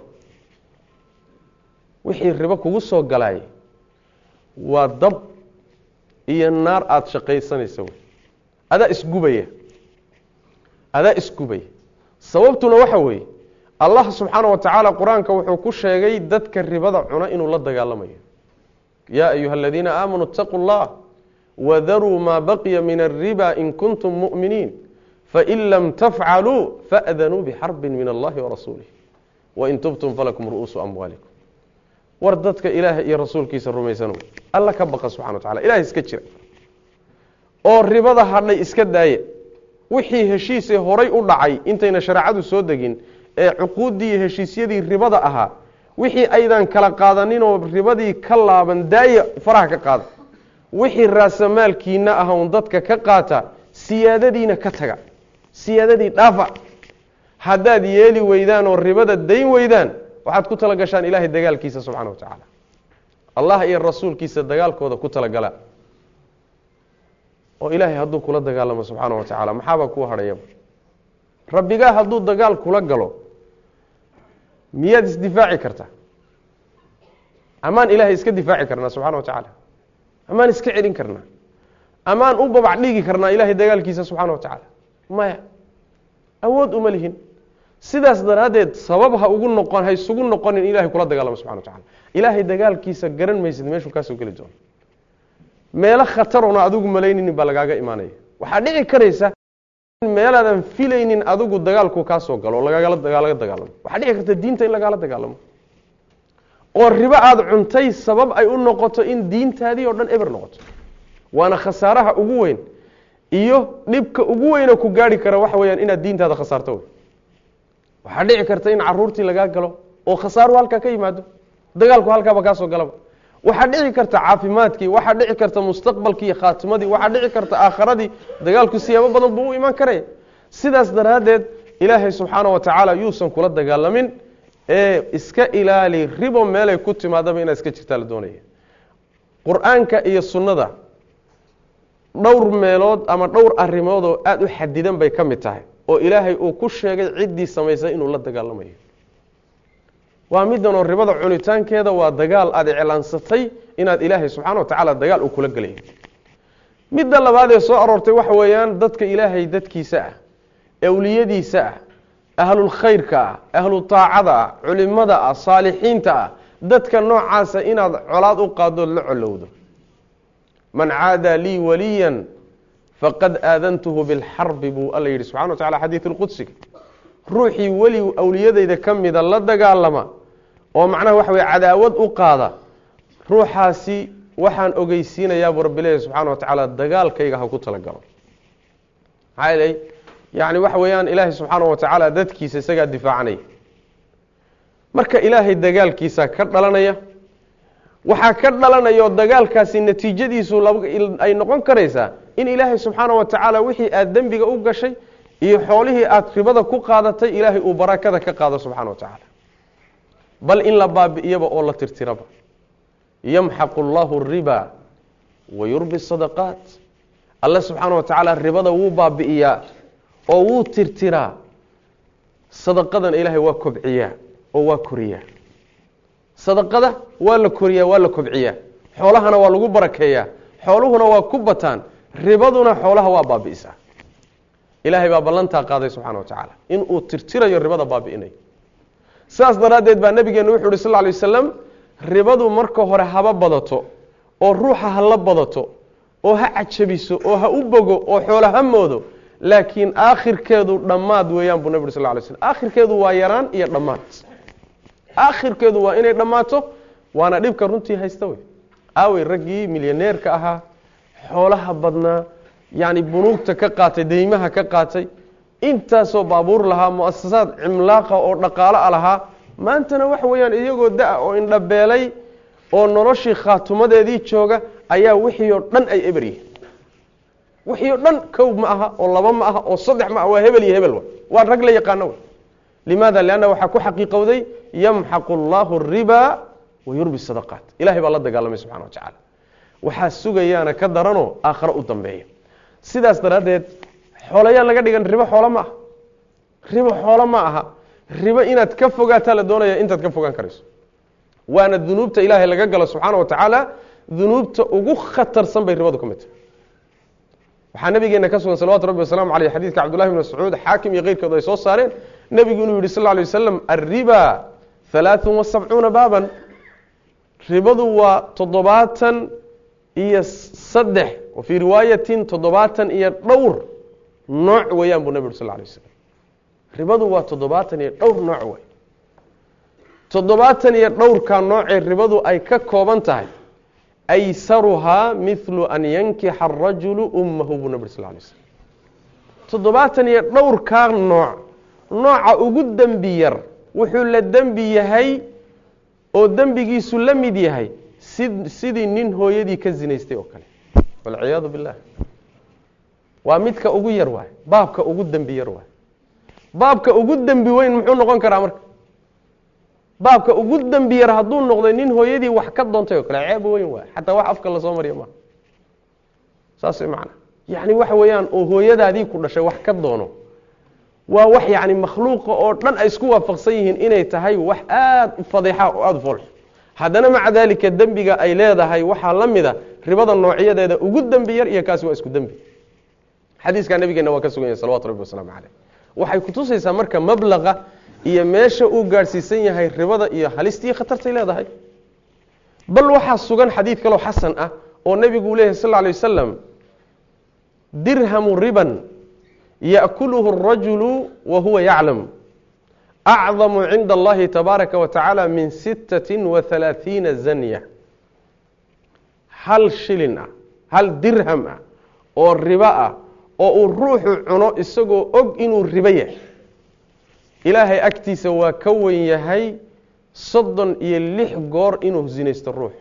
wixii ribo kugu soo galaay waa dab iyo naar aada shaqaysanaysa wey adaa isgubaya adaa isgubaya sababtuna waxa weeye allah subxaana wa tacaala qur-aanka wuxuu ku sheegay dadka ribada cuna inuu la dagaalamayo yaa ayuha aladiina aamanuu itaquu اllah wadaruu maa baqiya min alriba in kuntum mu'miniin fain lam tafcaluu faadanuu bixarbin min allahi warasuulih wain tubtum falakum ru'uusu amwaalikum war dadka ilaahay iyo rasuulkiisa rumaysano alla ka baqa subxana wa tacala ilahay iska jira oo ribada hadhay iska daaya wixii heshiisee horay u dhacay intayna shareecadu soo degin ee cuquuddii iyo heshiisyadii ribada ahaa wixii aydan kala qaadaninoo ribadii ka laaban daaya faraha ka qaada wixii raasamaalkiina ah un dadka ka qaata siyaadadiina ka taga siyaadadii dhaafa haddaad yeeli weydaan oo ribada dayn weydaan waxaad ku tala gashaan ilaahay dagaalkiisa subxana wa tacaala allah iyo rasuulkiisa dagaalkooda ku talagala oo ilaahay hadduu kula dagaalamo subxaana wa tacaala maxaabaa kuu hadhayaba rabbigaa hadduu dagaal kula galo miyaad isdifaaci kartaa amaan ilaahay iska difaaci karnaa subxana wa tacaala amaan iska celin karnaa amaan u babac dhigi karnaa ilaahay dagaalkiisa subxana wa tacaala maya awood uma lihin sidaas daraaddeed sabab ha ugu noqon ha isugu noqonin ilahay kula dagaalamo subxana wa tacala ilaahay dagaalkiisa garan maysid meeshuu kaasoo geli doono meelo khatarona adigu malayninin baa lagaaga imaanaya waxaa dhici karaysa meelaadan filaynin adigu dagaalku kaasoo galo oo lagagala lagaga dagaalamo waxaa dhici karta diinta in lagaala dagaalamo oo ribo aada cuntay sabab ay u noqoto in diintaadii oo dhan eber noqoto waana khasaaraha ugu weyn iyo dhibka ugu weyna ku gaari kara waxa weyaan inaad diintaada khasaarto wey waxaa dhici karta in caruurtii lagaa galo oo khasaaru halkaa ka yimaado dagaalku halkaaba kaasoo galaba waxaa dhici karta caafimaadkii waxaa dhici karta mustaqbalkii iyo khaatimadii waxaa dhici karta aakharadii dagaalku siyaabo badan buu u imaan karaya sidaas daraaddeed ilaahay subxaana wa tacaala yuusan kula dagaalamin ee iska ilaali ribo meelay ku timaadaba inaad iska jirtaa la doonaya qur-aanka iyo sunnada dhowr meelood ama dhowr arrimood oo aada u xadidan bay ka mid tahay oo ilaahay uu ku sheegay ciddii samaysay inuu la dagaalamayo waa midan oo ribada cunitaankeeda waa dagaal aada iclaansatay inaad ilaahay subxaana wa tacaala dagaal uu kula gelayo midda labaad ee soo aroortay waxa weeyaan dadka ilaahay dadkiisa ah awliyadiisa ah ahlulkhayrka ah ahlu taacada ah culimada ah saalixiinta ah dadka noocaasa inaad colaad u qaadood la colowdo man caada lii waliyan faqad aadantuhu bilxarbi buu alla yidhi subxana wa tacala xadiid lqudsiga ruuxii weli awliyadayda ka mida la dagaalama oo macnaha waxa weye cadaawad u qaada ruuxaasi waxaan ogeysiinayaabuu rabbi leeyahy subxana wa tacaala dagaalkayga ha ku talagalo maxaa yeelay yani waxa weeyaan ilaahay subxaana wa tacaala dadkiisa isagaa difaacanaya marka ilaahay dagaalkiisa ka dhalanaya waxaa ka dhalanaya oo dagaalkaasi natiijadiisu ay noqon karaysaa in ilaahay subxaana wa tacaala wixii aada dembiga u gashay iyo xoolihii aada ribada ku qaadatay ilaahay uu barakada ka qaado subxana wa tacaala bal in la baabi'iyaba oo la tirtiraba yamxaqu allahu riba wa yurbi sadaqaat alle subxaana wa tacaala ribada wuu baabi'iyaa oo wuu tirtiraa sadaqadana ilaahay waa kobciyaa oo waa koriyaa sadaqada waa la koriyaa waa la kobciyaa xoolahana waa lagu barakeeyaa xooluhuna waa ku bataan ribaduna xoolaha waa baabi'isaa ilaahay baa ballantaa qaaday subxana wa tacaala inuu tirtirayo ribada baabi'inayo sidaas daraaddeed baa nabigeenu wuxu uhi sal ly wasalam ribadu marka hore haba badato oo ruuxa ha la badato oo ha cajabiso oo ha u bogo oo xoolo ha moodo laakiin aakhirkeedu dhammaad weeyaan buu nabig uri sal lay slm aakhirkeedu waa yaraan iyo dhammaad aakhirkeedu waa inay dhammaato waana dhibka runtii haysta wey aawey raggii milyaneerka ahaa xoolaha badnaa yani bunuugta ka qaatay deymaha ka qaatay intaasoo baabuur lahaa muasasaad cimlaaqa oo dhaqaalo a lahaa maantana waxa weeyaan iyagoo da- oo indhabeelay oo noloshii khaatumadeedii jooga ayaa wixii oo dhan ay eber yihiin wixii oo dhan kow ma aha oo laba ma aha oo saddex ma aha waa hebel iyo hebel wa waa rag la yaqaano w limaada lianna waxaa ku xaqiiqowday yamxaqu allahu riba wa yurbi sadaqaat ilahay baa la dagaalamay subxana wa tacaala waxaa sugayaana ka daranoo aakharo u dambeeya sidaas daraaddeed xoolayaan laga dhigan ribo xoolo ma aha ribo xoolo ma aha ribo inaad ka fogaataa la doonaya intaad ka fogaan karayso waana dunuubta ilaahay laga galo subxaana wa tacaala dunuubta ugu khatarsan bay ribadu ka mid tahay waxaa nabigeena ka sugan salawatu rabbi wasalaamu aleyh xadidka cabdullahi bn mascuud xaakim iyo keyrkoodu ay soo saareen nebigu inuu yihi sal lla alay wasalam alriba halaaثun wa sabcuuna baaban ribadu waa toddobaatan iyo saddex wa fii riwaayatin toddobaatan iyo dhowr nooc weeyaan buu nabig uri sal lla alay waslam ribadu waa toddobaatan iyo dhowr nooc wey toddobaatan iyo dhowrka noocee ribadu ay ka kooban tahay aysaruhaa mithlu an yankixa arajulu ummahu buu nabir sal lay slm toddobaatan iyo dhowrkaa nooc nooca ugu dembi yar wuxuu la dembi yahay oo dembigiisu la mid yahay si sidii nin hooyadii ka zinaystay oo kale walciyaadu billah waa midka ugu yar waay baabka ugu dembi yar waay baabka ugu dembi weyn muxuu noqon karaa marka baabka ugu dembi yar hadduu noqday nin hooyadii wax ka doontay oo kale ceeb weyn waay xataa wax afka lasoo mariya maaha saas macna yacni waxa weeyaan oo hooyadaadii ku dhashay wax ka doono waa wax yacni makhluuqa oo dhan ay isku waafaqsan yihiin inay tahay wax aada u fadeexa oo aada u foolx haddana maca daalika dembiga ay leedahay waxaa la mid a ribada noocyadeeda ugu dembi yar iyo kaasi waa isku dembi xadiiskaa nabigeena waa ka sugan yahay salawatu rabbi wasalaamu caleyh waxay kutusaysaa marka mablaqa iyo meesha uu gaadhsiisan yahay ribada iyo halistii khatartay leedahay bal waxaa sugan xadiid kaloo xasan ah oo nebigu leyahy sal lla lay wasalam dirhamu riban yaأkuluhu الrajulu wa huwa yaclam acdamu cinda allahi tabaaraka wa tacaala min sittati wa halaaثiina zanya hal shilin ah hal dirham ah oo ribo ah oo uu ruuxu cuno isagoo og inuu ribo yahay ilaahay agtiisa waa ka wen yahay soddon iyo lix goor inuu zinaysto ruux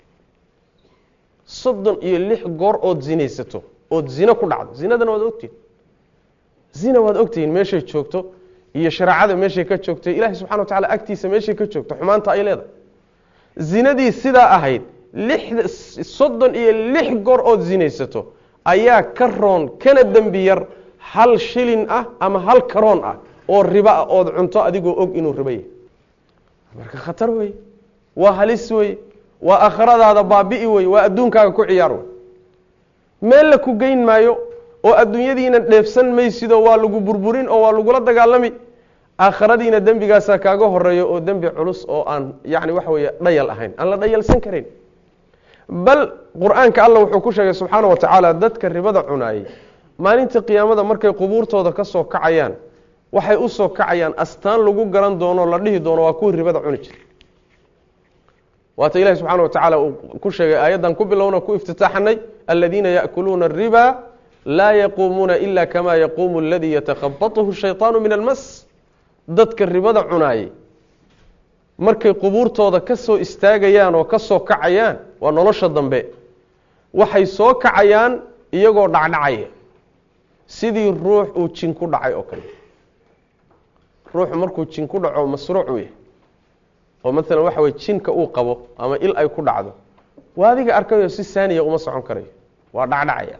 soddon iyo lix goor ood zinaysato ood zino ku dhacdo zinadana waad ogtihin zina waad ogtihiin meeshay joogto iyo shareecada meeshay ka joogto ilahay subxana wa tacala agtiisa meeshay ka joogto xumaanta ay leedahay zinadii sidaa ahayd lix soddon iyo lix goor ood zinaysato ayaa ka roon kana dembi yar hal shilin ah ama hal karoon ah oo ribo ah ood cunto adigoo og inuu ribo yahay marka khatar wey waa halis wey waa aakhiradaada baabi'i wey waa adduunkaaga ku ciyaar wey meel la ku geyn maayo oo adduunyadiina dheefsan maysidoo waa lagu burburin oo waa lagula dagaalami aakhiradiina dembigaasaa kaaga horeeyo oo dembi culus oo aan yacni waxa weeye dhayal ahayn aan la dhayalsan karin bal qur-aanka alla wuxuu ku sheegay subxaana wa tacaala dadka ribada cunaayey maalinta qiyaamada markay qubuurtooda ka soo kacayaan waxay u soo kacayaan astaan lagu garan doono la dhihi doono waa kuwii ribada cuni jiray waata ilahi subxana wa tacaala uu ku sheegay aayaddan ku bilowna ku iftitaaxanay aladiina yaأkuluuna الriba laa yaquumuuna ila kama yaquumu aladii yatakhabatuhu shayطaanu min almas dadka ribada cunaayey markay qubuurtooda ka soo istaagayaan oo ka soo kacayaan waa nolosha dambe waxay soo kacayaan iyagoo dhacdhacaya sidii ruux uu jin ku dhacay oo kale ruuxu markuu jin ku dhaco masruuc u yahay oo maalan waxa weye jinka uu qabo ama il ay ku dhacdo waa adiga arkayo si saaniya uma socon karayo waa dhacdhacaya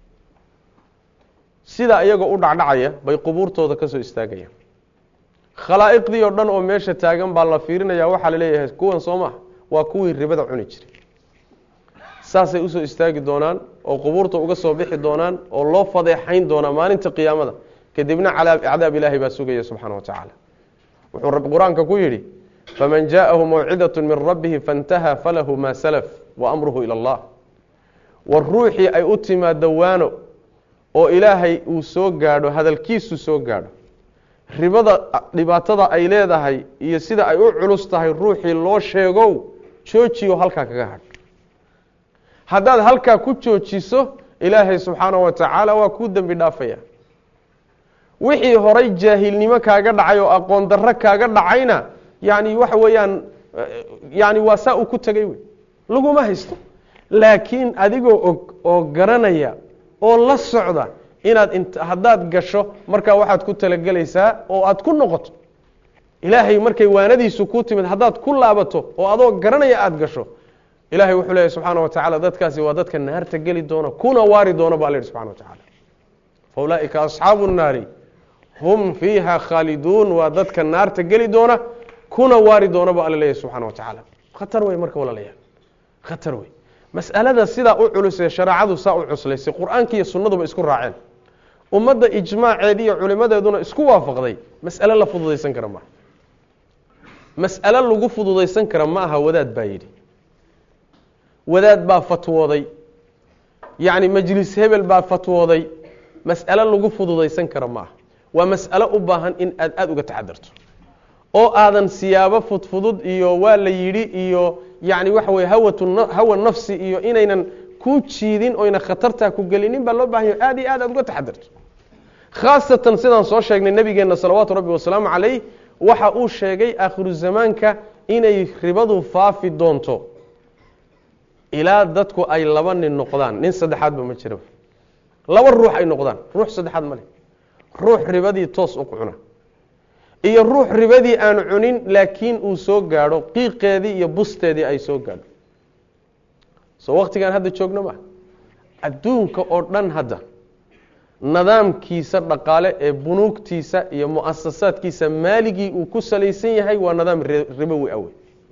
sidaa iyagoo u dhacdhacaya bay qubuurtooda ka soo istaagayaan khalaa'iqdii oo dhan oo meesha taagan baa la fiirinaya waxaa la leeyahay kuwan soo maha waa kuwii ribada cuni jiray saasay usoo istaagi doonaan oo qubuurta uga soo bixi doonaan oo loo fadeexayn doonaa maalinta qiyaamada kadibna cadaab ilaahay baa sugaya subxaana wa tacaala wuxuu rabbi qur-aanka ku yidhi faman jaءahu mawcidaة min rabbihi faاntaha falahu ma salaf waamruhu ilى اllah war ruuxii ay u timaado waano oo ilaahay uu soo gaadho hadalkiisu soo gaadho ribada dhibaatada ay leedahay iyo sida ay u culus tahay ruuxii loo sheegow joojiyo halkaa kaga hadh haddaad halkaa ku joojiso ilaahay subxaana wa tacaala waa kuu dembi dhaafaya wixii horay jaahilnimo kaaga dhacay oo aqoon darro kaaga dhacayna yani waxa weeyaan yani waa saa uu ku tegay wey laguma haysto laakiin adigoo og oo garanaya oo la socda inaad int haddaad gasho markaa waxaad ku talagelaysaa oo aad ku noqoto ilaahay markay waanadiisu ku timid haddaad ku laabato oo adoo garanaya aada gasho ilahay wuxuu leeyahy subxaana wa tacala dadkaasi waa dadka naarta geli doona kuna waari doona ba la yihi subxana wa tacaala fa ulaaئika asxaabu الnaari hum fiiha khaaliduun waa dadka naarta geli doona kuna waari doona ba alla leeyahy subxana wa tacaala khatar wey marka walaalayaal khatar wey mas'alada sidaa u culusee shareecadu saa u cuslaysay qur-aanka iyo sunnaduba isku raaceen ummadda ijmaaceedi iyo culimadeeduna isku waafaqday mas'ale la fududaysan kara maaha mas'ale lagu fududaysan kara ma aha wadaad baa yidhi wadaad baa fatwooday yacni majlis hebel baa fatwooday mas'ale lagu fududaysan kara ma aha waa mas'alo u baahan in aad aada uga taxadarto oo aadan siyaabo fudfudud iyo waa la yidhi iyo yacni waxa weye hawatu hawa nafsi iyo inaynan ku jiidin oyna khatartaa ku gelinin baa loo bahan yaho aad iyo aad aad uga taxadirto khaasatan sidaan soo sheegnay nebigeenna salawaatu rabbi wasalaamu calayh waxa uu sheegay aakhiru zamaanka inay ribadu faafi doonto ilaa dadku ay laba nin noqdaan nin saddexaadba ma jiraba laba ruux ay noqdaan ruux saddexaad ma leh ruux ribadii toos u cuna iyo ruux ribadii aan cunin laakiin uu soo gaadho qiiqeedii iyo busteedii ay soo gaadho soo waktigaan hadda joogno maa adduunka oo dhan hadda nidaamkiisa dhaqaale ee bunuugtiisa iyo mu'asasaadkiisa maaligii uu ku salaysan yahay waa nidaam ribowi awe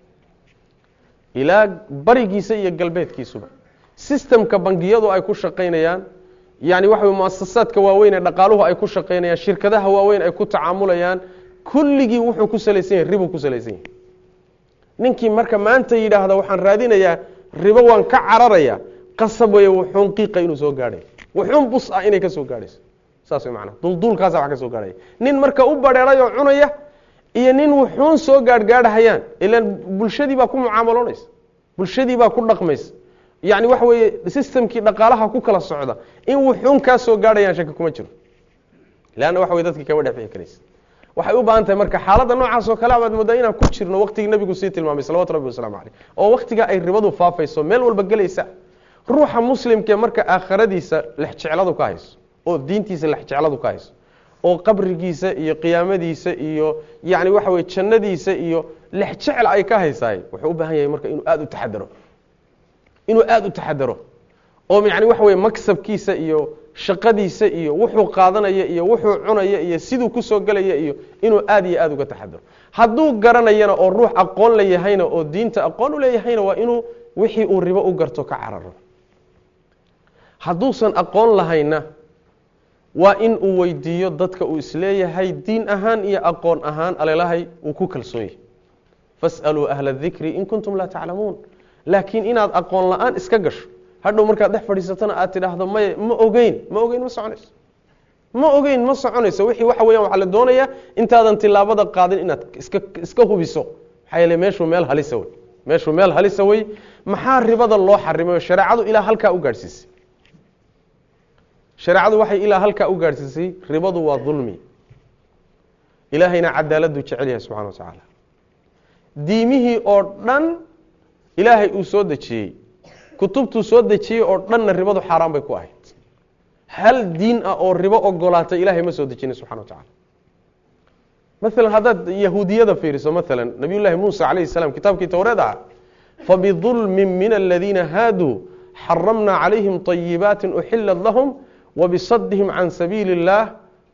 ilaa barigiisa iyo galbeedkiisuba sistemka bangiyadu ay ku shaqaynayaan yani waxa wey muasasaadka waaweyn ee dhaqaaluhu ay ku shaqaynayaan shirkadaha waaweyn ay ku tacaamulayaan kulligii wuxuu ku salaysan yahay ribu ku salaysan yahay ninkii marka maanta yidhaahda waxaan raadinayaa ribo waan ka cararaya qasab weeye wuxuun qiiqa inuu soo gaadhay wuxuun bus ah inay ka soo gaadhayso saas way macnaha dulduulkaasa wax ka soo gaadhaya nin marka u badheeray oo cunaya iyo nin wuxuun soo gaadhgaadhahayaan ilaan bulshadii baa ku mucaamaloonaysa bulshadii baa ku dhaqmaysa yacni waxa weeye sistamkii dhaqaalaha ku kala socda in wuxuun kaa soo gaadhayaan shaki kuma jiro leanna waxa wey dadkii kama dhexbixi karaysa waxay u baahan tahay marka xaaladda noocaas oo kale abaad moodaa inaan ku jirno waktigii nabigu sii tilmaamay salawatu rabbi wasalaamu caleyh oo waktiga ay ribadu faafayso meel walba gelaysa ruuxa muslimkee marka aakhiradiisa lexjecladu ka hayso oo diintiisa lexjecladu ka hayso oo qabrigiisa iyo qiyaamadiisa iyo yacni waxa weye jannadiisa iyo lexjecel ay ka haysaay wuxuu u baahan yahay marka inuu aada u taxadaro inuu aada u taxadaro oo yani waxa weye maksabkiisa iyo shaqadiisa iyo wuxuu qaadanaya iyo wuxuu cunaya iyo siduu kusoo gelaya iyo inuu aada iyo aada uga taxadaro hadduu garanayana oo ruux aqoon la yahayna oo diinta aqoon u leeyahayna waa inuu wixii uu ribo u garto ka cararo hadduusan aqoon lahayna waa in uu weydiiyo dadka uu isleeyahay diin ahaan iyo aqoon ahaan alelahay uu ku kalsoon yahay fas'aluu ahla dikri in kuntum laa taclamuun laakiin inaad aqoon la-aan iska gasho hadhow markaad dhex fadhiisatona aad tidhaahdo may ma ogeyn ma ogeyn ma soconayso ma ogeyn ma soconayso wixii waxa weyan waxaa la doonayaa intaadan tilaabada qaadin inaad iska iska hubiso maxaa yeele meeshuu meel halisa wey meeshuu meel halisa wey maxaa ribada loo xarimay oo shareecadu ilaa halkaa u gaadhsiisay shareecadu waxay ilaa halkaa u gaadhsiisay ribadu waa dulmi ilaahayna cadaaladuu jecel yahay subxana wa tacaala diimihii oo dhan ilaahay uu soo dejiyey kutubtuu soo dejiyey oo dhanna ribadu xaaraan bay ku ahayd hal diin ah oo ribo ogolaatay ilahay ma soo dejinin subxana wa tacala maalan haddaad yahuudiyada fiiriso maalan nabiy llaahi muusa calayhi salaam kitaabkii towreed aha fabidulmin min aladiina haaduu xaramna calayhim طayibaati uxilat lahum wabisadihim can sabiili اllah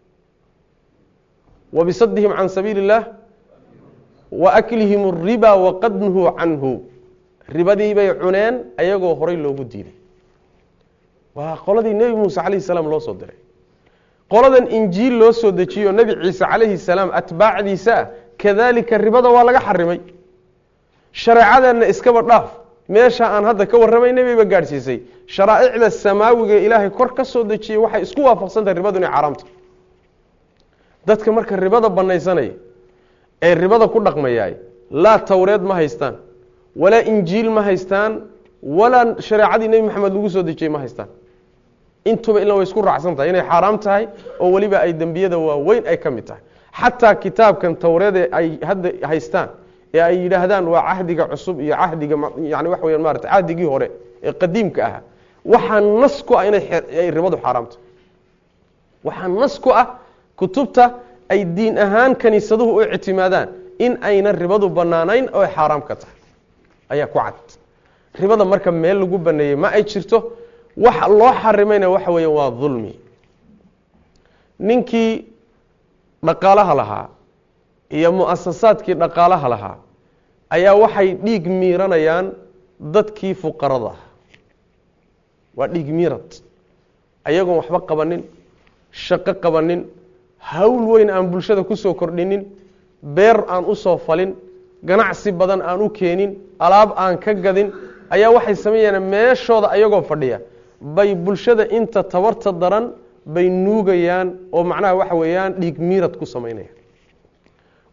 wabisadihim can sabiili اllah waaklihim الriba waqad nuhuu canhu ribadii bay cuneen ayagoo horay loogu diiday waa qoladii nebi muuse calayhi salaam loo soo diray qoladan injiil loo soo dejiyo nebi ciise calayhi salaam atbaacdiisa ah kadalika ribada waa laga xarimay shareecadeenna iskaba dhaaf meesha aan hadda ka warramaynay bayba gaadhsiisay sharaa'icda samaawiga ilaahay kor ka soo dejiyey waxay isku waafaqsantahay ribadu inay xaaraamta dadka marka ribada banaysanaya ee ribada ku dhaqmayaay laa towreed ma haystaan walaa injiil ma haystaan walaa shareecadii nebi maxamed lagu soo dejiyey ma haystaan intuba ila way isku raacsan tahay inay xaaraam tahay oo weliba ay dembiyada waaweyn ay ka mid tahay xataa kitaabkan towreede ay hadda haystaan ee ay yidhaahdaan waa cahdiga cusub iyo cahdiga yani waxa weya maarata cahdigii hore ee qadiimka ahaa waxaa nas ku ah inay ribadu xaaraamta waxaa nas ku ah kutubta ay diin ahaan kaniisaduhu u ictimaadaan in ayna ribadu banaanayn oo ay xaaraam ka tahay ayaa ku cad ribada marka meel lagu baneeyey ma ay jirto waxa loo xarimayna waxa weya waa dulmi ninkii dhaqaalaha lahaa iyo mu'asasaadkii dhaqaalaha lahaa ayaa waxay dhiig miiranayaan dadkii fuqarada ah waa dhiig miirad ayagoon waxba qabanin shaqo qabanin hawl weyn aan bulshada kusoo kordhinin beer aan usoo falin ganacsi badan aan u keenin alaab aan ka gadin ayaa waxay sameeyaan meeshooda ayagoo fadhiya bay bulshada inta tabarta daran bay nuugayaan oo macnaha waxa weeyaan dhiig miirad ku samaynayaan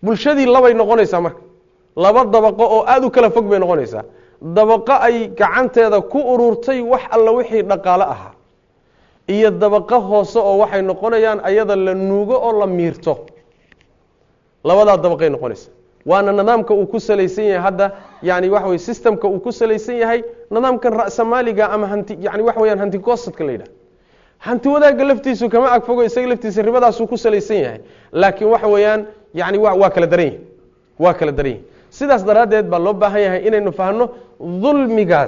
bulshadii labay noqonaysaa marka laba dabaqo oo aada u kala fog bay noqonaysaa dabaqo ay gacanteeda ku ururtay wax alla wixii dhaqaalo ahaa iyo dabaqo hoose oo waxay noqonayaan ayada la nuugo oo la miirto labadaa dabaqay noqonaysaa waana nidaamka uu ku salaysan yahay hadda yani waxa weye systemka uu ku salaysan yahay nidaamkan ra'samaaliga ama hanti yani waxa weyaan hanti goosadka la yidhaha hanti wadaagga laftiisu kama agfogo isaga laftiisa ribadaasuu ku salaysan yahay laakiin waxa weeyaan yani wa waa kala daran yihi waa kala daran yihi sidaas daraaddeed baa loo baahan yahay inaynu fahno dulmigaas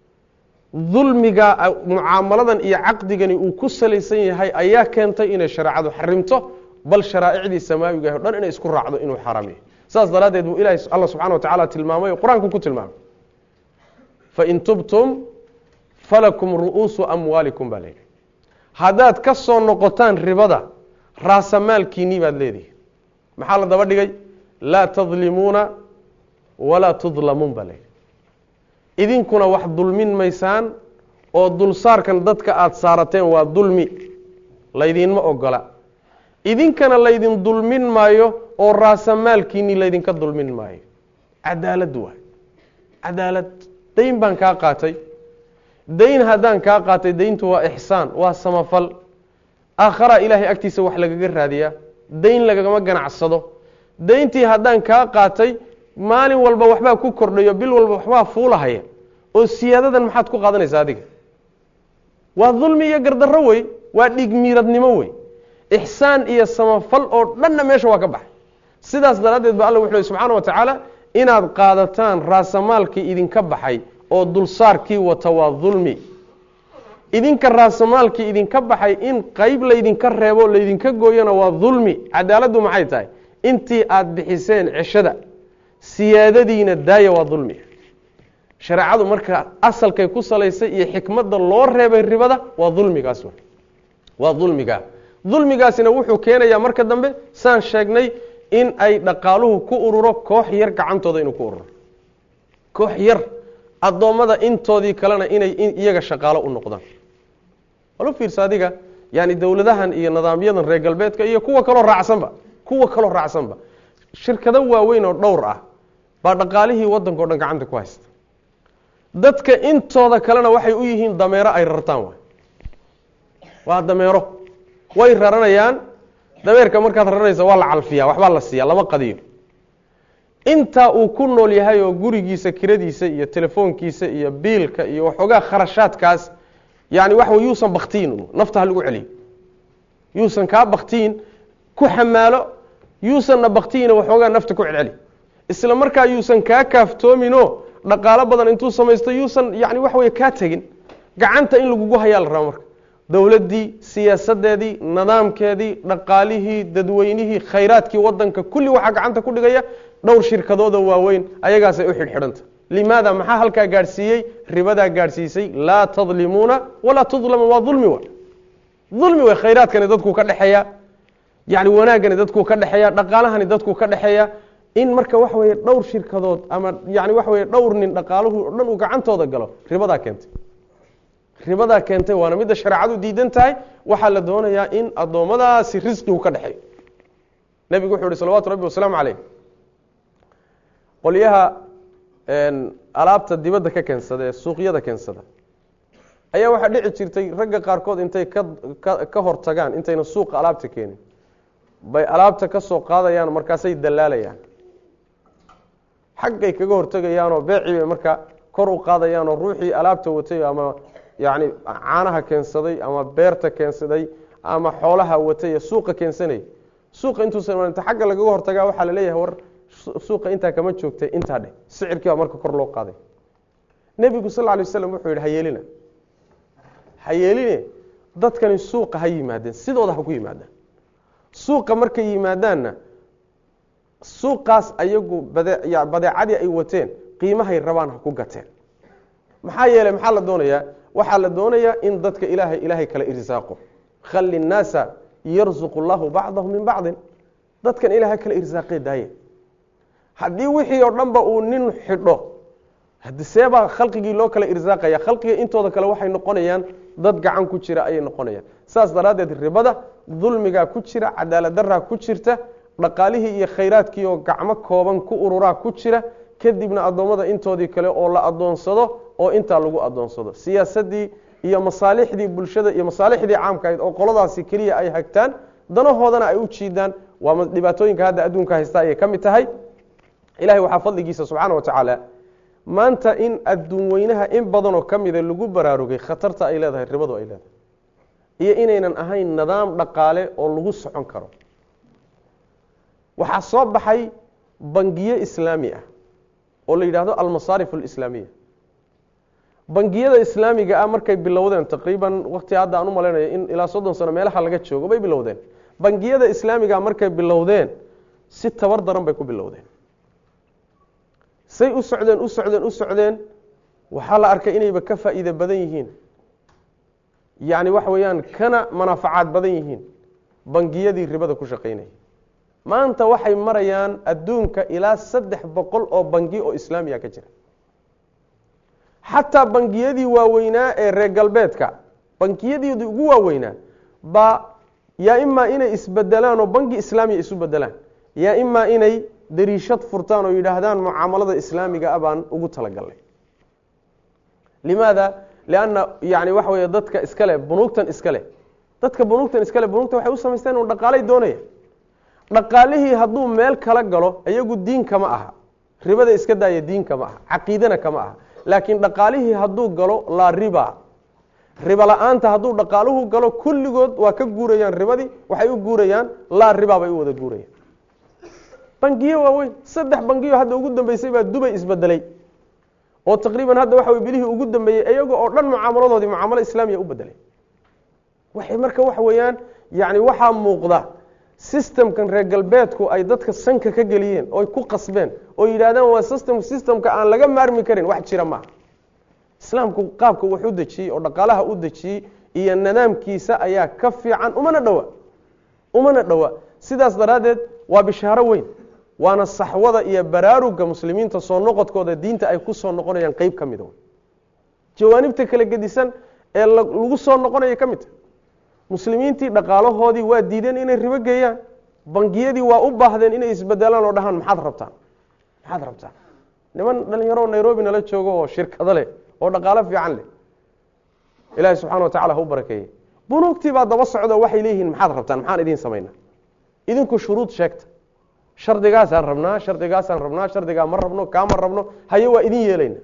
dulmiga mucaamaladan iyo caqdigani uu ku salaysan yahay ayaa keentay inay shareecadu xarimto bal sharaa'icdii samaawiga o dhan inay isku raacdo inuu xaaraam yahay saas daraaddeed buu ilahi alla subxana wa tacaala tilmaamay oo qur-aanku ku tilmaamay fain tubtum falakum ru'uusu amwaalikum baa layidhi haddaad ka soo noqotaan ribada raasamaalkiinii baad leedihi maxaa la daba dhigay laa tadlimuuna walaa tudlamuun baa layidhi idinkuna wax dulmin maysaan oo dulsaarkan dadka aada saarateen waa dulmi laydinma ogola idinkana laydin dulmin maayo oo raasamaalkiinii laydinka dulmin maayo cadaalad waay cadaalad dayn baan kaa qaatay dayn haddaan kaa qaatay dayntu waa ixsaan waa samafal aakharaa ilaahay agtiisa wax lagaga raadiyaa dayn lagagama ganacsado dayntii haddaan kaa qaatay maalin walba waxbaa ku kordhayo bil walba waxbaa fuulahaya oo siyaadadan maxaad ku qaadanaysaa adiga waa dulmi iyo gardarro wey waa dhigmiiradnimo wey ixsaan iyo samafal oo dhanna meesha waa ka baxay sidaas daraaddeed ba alla wuxu uhi subxaana wa tacaala inaad qaadataan raasamaalkii idinka baxay oo dulsaarkii wata waa dulmi idinka raasamaalkii idinka baxay in qeyb laydinka reebo laydinka gooyana waa dulmi cadaaladdu maxay tahay intii aada bixiseen ceshada siyaadadiina daaya waa dulmi shareecadu marka asalkay ku salaysay iyo xikmadda loo reebay ribada waa dulmigaas waa dulmiga dulmigaasina wuxuu keenayaa marka dambe saan sheegnay in ay dhaqaaluhu ku ururo koox yar gacantooda inuu ku ururo koox yar addoommada intoodii kalena inay iyaga shaqaalo u noqdaan walu fiirsa adiga yani dowladahan iyo nidaamyadan reer galbeedka iyo kuwa kaloo raacsanba kuwa kaloo raacsanba shirkado waaweyn oo dhowr ah baa dhaqaalihii waddanka o dhan gacanta ku haysta dadka intooda kalena waxay u yihiin dameero ay rartaan waay waa dameero way raranayaan dameerka markaad raranaysa waa la calfiyaa waxbaa la siiyaa lama qadiyo intaa uu ku nool yahay oo gurigiisa kiradiisa iyo telefoonkiisa iyo biilka iyo waxoogaa kharashaadkaas yani waxa wey yuusan baktiin nafta ha lagu celiyo yuusan kaa baktiin ku xamaalo yuusanna baktiina waxoogaa nafta ku celceli isla markaa yuusan kaa kaaftoominoo dhaqaalo badan intuu samaysto yuusan yani waxa wey kaa tegin gacanta in lagugu hayaa la raba marka dowladdii siyaasadeedii nidaamkeedii dhaqaalihii dadweynihii khayraadkii wadanka kulli waxaa gacanta ku dhigaya dhowr shirkadooda waaweyn ayagaasay u xidhxidhanta limaada maxaa halkaa gaadhsiiyey ribadaa gaadhsiisay laa tadlimuuna walaa tudlamu waa dulmi wa dulmi wey khayraadkani dadkuu ka dhexeeya yani wanaaggani dadkuu ka dhexeeya dhaqaalahani dadkuu ka dhexeeya in marka waxa weye dhowr shirkadood ama yani waxa weye dhowr nin dhaqaaluhu o dhan uu gacantooda galo ribadaa keentay ribadaa keentay waana midda shareecadu diidan tahay waxaa la doonayaa in addoommadaasi risqigu ka dhexeeyo nebigu wuxuu yihi salawatu rabbi wasalaamu caleyh qolyaha alaabta dibadda ka keensada ee suuqyada keensada ayaa waxaa dhici jirtay ragga qaarkood intay ka ka hor tagaan intayna suuqa alaabta keenin bay alaabta ka soo qaadayaan markaasay dalaalayaan xaggay kaga hortegayaanoo beecii bay markaa kor u qaadayaanoo ruuxii alaabta watay ama yacni caanaha keensaday ama beerta keensaday ama xoolaha watay ee suuqa keensanayay suuqa intuusan inta xagga lagaga hortagaa waxaa la leeyahay war suuqa intaa kama joogtay intaa dheh sicirkii baa marka kor loo qaaday nebigu sal lla alay waslam wuxuu yidhi hayeelina hayeeline dadkani suuqa ha yimaadeen sidooda ha ku yimaadaan suuqa markay yimaadaanna suuqaas ayagu bade badeecadii ay wateen qiimahay rabaan ha ku gateen maxaa yeeley maxaa la doonayaa waxaa la doonayaa in dadka ilaahay ilaahay kala irsaaqo khali innaasa yarsuqu llahu bacdahum min bacdin dadkan ilahay kala irsaaqee daaye haddii wixii oo dhanba uu nin xidho hadi seebaa khalqigii loo kala irsaaqaya khalqiga intooda kale waxay noqonayaan dad gacan ku jira ayay noqonayaan saas daraaddeed ribada dulmigaa ku jira cadaalad daraa ku jirta dhaqaalihii iyo khayraadkii oo gacmo kooban ku ururaa ku jira kadibna addoommada intoodii kale oo la adoonsado oo intaa lagu adoonsado siyaasadii iyo masaalixdii bulshada iyo masaalixdii caamka ahayd oo qoladaasi keliya ay hagtaan danahoodana ay u jiidaan waa dhibaatooyinka hadda adduunka haysta ayay ka mid tahay ilahay waxaa fadligiisa subxaana wa tacaala maanta in adduun weynaha in badanoo ka mida lagu baraarugay khatarta ay leedahay ribadu ay leedahay iyo inaynan ahayn nidaam dhaqaale oo lagu socon karo waxaa soo baxay bangiyo islaami ah oo la yidhaahdo almasaarif alislaamiya bangiyada islaamiga ah markay bilowdeen taqriiban wakti hadda aan u malaynayo in ilaa soddon sano meelaha laga joogo bay bilowdeen bangiyada islaamiga markay bilowdeen si tabar daran bay ku bilowdeen say u socdeen u socdeen u socdeen waxaa la arkay inayba ka faa'iide badan yihiin yacni waxa weeyaan kana manaafacaad badan yihiin bangiyadii ribada ku shaqaynaya maanta waxay marayaan adduunka ilaa saddex boqol oo bangi oo islaamiya ka jira xataa bangiyadii waaweynaa ee reer galbeedka bangiyadeedii ugu waaweynaa baa yaa imaa inay isbedelaan oo bangi islaamiya isu bedelaan yaa imaa inay dariishad furtaan oo yidhaahdaan mucaamalada islaamiga ah baan ugu talagalnay limaada lianna yani waxa weeye dadka iskale bunuugtan iskale dadka bunuugtan iskale bunuugta waxay u samaysteen un dhaqaalay doonaya dhaqaalihii hadduu meel kala galo iyagu diin kama aha ribada iska daaya diin kama aha caqiidana kama aha laakiin dhaqaalihii hadduu galo laa riba riba la-aanta hadduu dhaqaaluhu galo kulligood waa ka guurayaan ribadii waxay u guurayaan laa riba bay u wada guurayaan bangiyo waaweyn saddex bangiyo hadda ugu dambeysay baa dubay isbedelay oo taqriiban hadda waxa wey bilihii ugu dambeeyey iyaga oo dhan mucaamaladoodii mucaamalo islaamiya u bedelay waxay marka waxa weeyaan yani waxaa muuqda systemkan reer galbeedku ay dadka sanka ka geliyeen oo ku qasbeen oo yidhahdaan waa system systemka aan laga maarmi karin wax jira maaha islaamku qaabka wax u dejiyey oo dhaqaalaha u dejiyey iyo nidaamkiisa ayaa ka fiican umana dhowa umana dhowa sidaas daraaddeed waa bishaaro weyn waana saxwada iyo baraaruga muslimiinta soo noqodkooda diinta ay ku soo noqonayaan qeyb ka mida jawaanibta kala gedisan ee lagu soo noqonaya ka midta muslimiintii dhaqaalahoodii waa diideen inay ribo geeyaan bangiyadii waa u baahdeen inay isbedelaan oo dhahaan maxaad rabtaan maxaad rabtaan niman dhalinyaro nairobi nala joogo oo shirkado leh oo dhaqaalo fiican leh ilaahi subxana wa tacala ha u barakeeyey bunuugtii baa daba socdo waxay leeyihiin maxaad rabtaan maxaan idiin samaynaa idinku shuruud sheegta shardigaasaan rabnaa shardigaasaan rabnaa shardigaa ma rabno kaama rabno haye waa idin yeelayna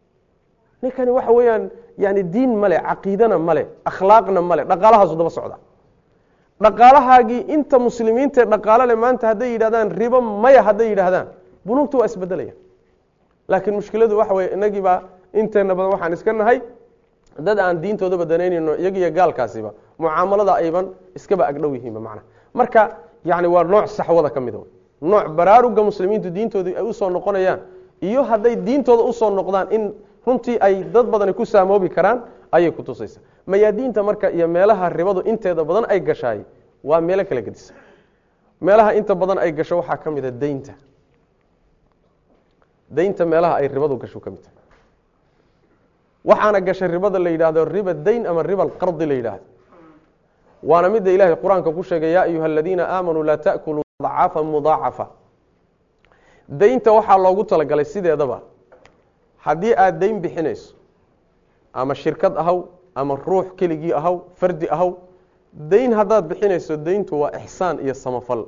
ninkani waxa weeyaan yani diin male caqiidana male akhlaaqna male dhaqaalahaasu daba socda dhaqaalahaagii inta muslimiintae dhaqaalo le maanta hadday yidhahdaan ribo maya hadday yidhaahdaan bunuugta waa isbedelaya laakiin mushkiladu waxa weye inagii baa inteena badan waxaan iska nahay dad aan diintooda badanaynayno iyagiyo gaalkaasiba mucaamalada ayban iskaba agdhow yihiinba macna marka yani waa nooc saxwada ka mida nooc baraaruga muslimiintu diintoodii ay usoo noqonayaan iyo hadday diintooda usoo noqdaan in runtii ay dad badani ku saamoobi karaan ayay ku tusaysa mayaadiinta marka iyo meelaha ribadu inteeda badan ay gashaay waa meelo kala gedisa meelaha inta badan ay gasho waxaa ka mida deynta deynta meelaha ay ribadu gasho ka mid tahay waxaana gashay ribada la yidhaahdo riba dayn ama riba alqardi la yidhaahdo waana midda ilaahay qur-aanka ku sheegay yaa ayuha aladiina aamanuu laa taأkuluu dacaafa mudaacafa deynta waxaa loogu talagalay sideedaba haddii aada deyn bixinayso ama shirkad ahaw ama ruux keligii ahaw fardi ahaw deyn haddaad bixinayso deyntu waa ixsaan iyo samafal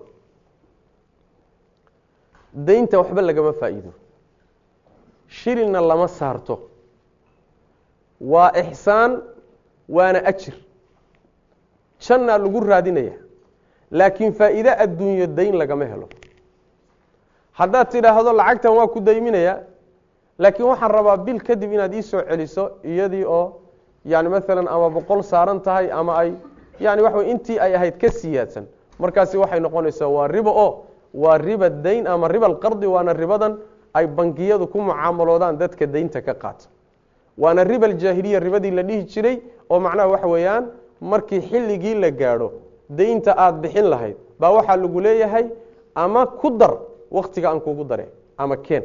deynta waxba lagama faa'iido shilina lama saarto waa ixsaan waana ajir jannaa lagu raadinaya laakiin faa'iide adduunyo dayn lagama helo haddaad tidhaahdo lacagtan waa ku dayminaya laakiin waxaan rabaa bil kadib inaad ii soo celiso iyadii oo yani maalan ama boqol saaran tahay ama ay yani waxa wey intii ay ahayd ka siyaadsan markaasi waxay noqonaysaa waa ribo oo waa riba dayn ama riba alqardi waana ribadan ay bangiyadu ku mucaamaloodaan dadka daynta ka qaata waana riba aljaahiliya ribadii la dhihi jiray oo macnaha waxa weeyaan markii xilligii la gaadho daynta aada bixin lahayd baa waxaa lagu leeyahay ama ku dar waktiga aan kugu dare ama keen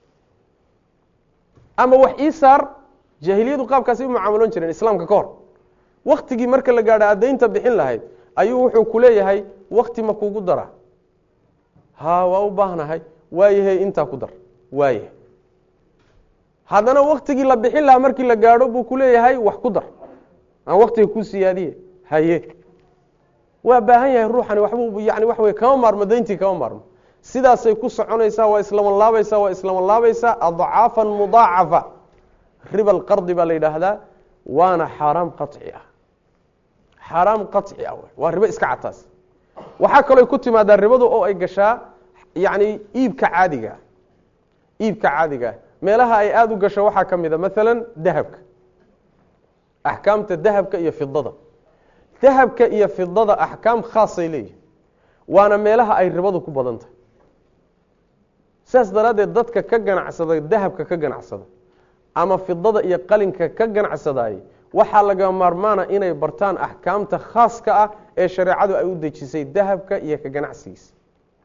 ama wax ii saar jaahiliyadu qaabkaasi u mucaamaloon jireen islaamka ka hor waktigii marka la gaadho aad daynta bixin lahayd ayuu wuxuu ku leeyahay wakti ma kugu dara ha waa u baahnahay waayahay intaa ku dar waayahay haddana waktigii la bixin lahaa markii la gaadho buu ku leeyahay wax ku dar aan waktiga ku siyaadiye haye waa baahan yahay ruuxani waxbuu yani waxa wey kama maarmo dayntii kama maarmo sidaasay ku soconaysaa waa islaman laabaysaa waa islaman laabaysaa adcaafan mudaacafa riba alqardi baa la yidhaahdaa waana xaaraam qaci ah xaaraam qaci ah waa ribo iska cataas waxaa kaloo ku timaadaa ribadu oo ay gashaa yani iibka caadigaa iibka caadigaah meelaha ay aada u gasho waxaa ka mid a maalan dahabka axkaamta dahabka iyo fidada dahabka iyo fidada axkaam khaasay leeyihin waana meelaha ay ribadu ku badan tahay sidaas daraaddeed dadka ka ganacsada dahabka ka ganacsada ama fidada iyo qalinka ka ganacsadaaye waxaa laga maarmaana inay bartaan axkaamta khaaska ah ee shareecadu ay u dejisay dahabka iyo ka ganacsigiisa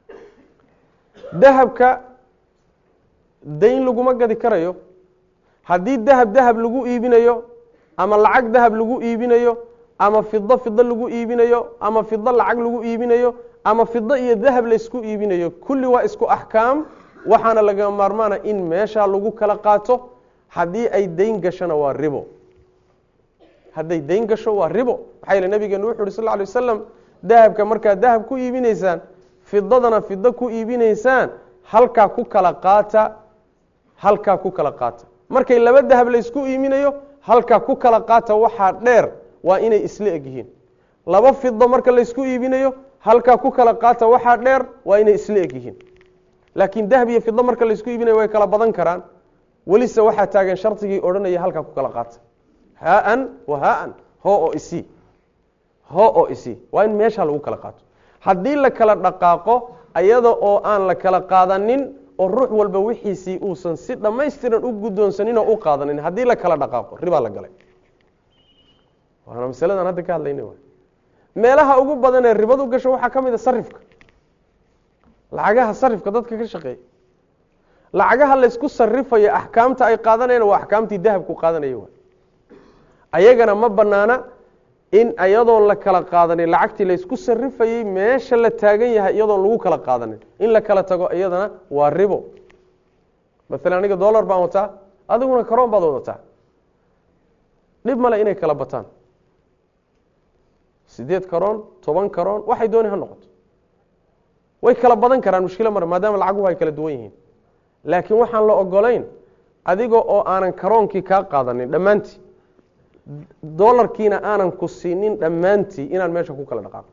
dahabka dayn laguma gadi karayo haddii dahab dahab lagu iibinayo ama lacag dahab lagu iibinayo ama fido fido lagu iibinayo ama fido lacag lagu iibinayo ama fido iyo dahab laysku iibinayo kulli waa isku axkaam waxaana laga maarmaana in meeshaa lagu kala qaato haddii ay dayn gashona waa ribo hadday dayn gasho waa ribo maxaa yeele nabigeenu wuxu uhi sal ly wasalam dahabka markaad dahab ku iibinaysaan fidadana fido ku iibinaysaan halkaa ku kala qaata halkaa ku kala qaata markay laba dahab laysku iibinayo halkaa ku kala qaata waxaa dheer waa inay isla eg yihiin laba fido marka laysku iibinayo halkaa ku kala qaata waxaa dheer waa inay isla eg yihiin laakiin dahab iyo fido marka laysku iibinayo way kala badan karaan welise waxaa taagan shardigii odhanaya halkaa ku kala qaata haan wa haan ho oo isi ho oo isi waa in meeshaa lagu kala qaato haddii la kala dhaqaaqo ayada oo aan la kala qaadanin oo ruux walba wixiisii uusan si dhammaystiran u guddoonsanin oo u qaadanin haddii la kala dhaqaaqo ribaa la galay waana masaladan hadda ka hadlayna w meelaha ugu badan ee ribadu gasho waxaa ka mid a sarifka lacagaha sarifka dadka ka shaqeeya lacagaha laysku sarifayo axkaamta ay qaadanayaan waa axkaamtii dahabku qaadanaya wa ayagana ma banaana in iyadoon la kala qaadanin lacagtii laysku sarifayey meesha la taagan yahay iyadoon lagu kala qaadanin in la kala tago iyadana waa ribo maalan aniga dollar baan wataa adiguna karoon baad wadataa dhib male inay kala bataan sideed karoon toban karoon waxay dooni ha noqoto way kala badan karaan mushkilo mare maadaama lacaguhu ay kala duwan yihiin laakiin waxaan la ogolayn adiga oo aanan karoonkii kaa qaadanin dhammaantii dolarkiina aanan ku siinin dhammaantii inaan meesha ku kala dhaqaaqo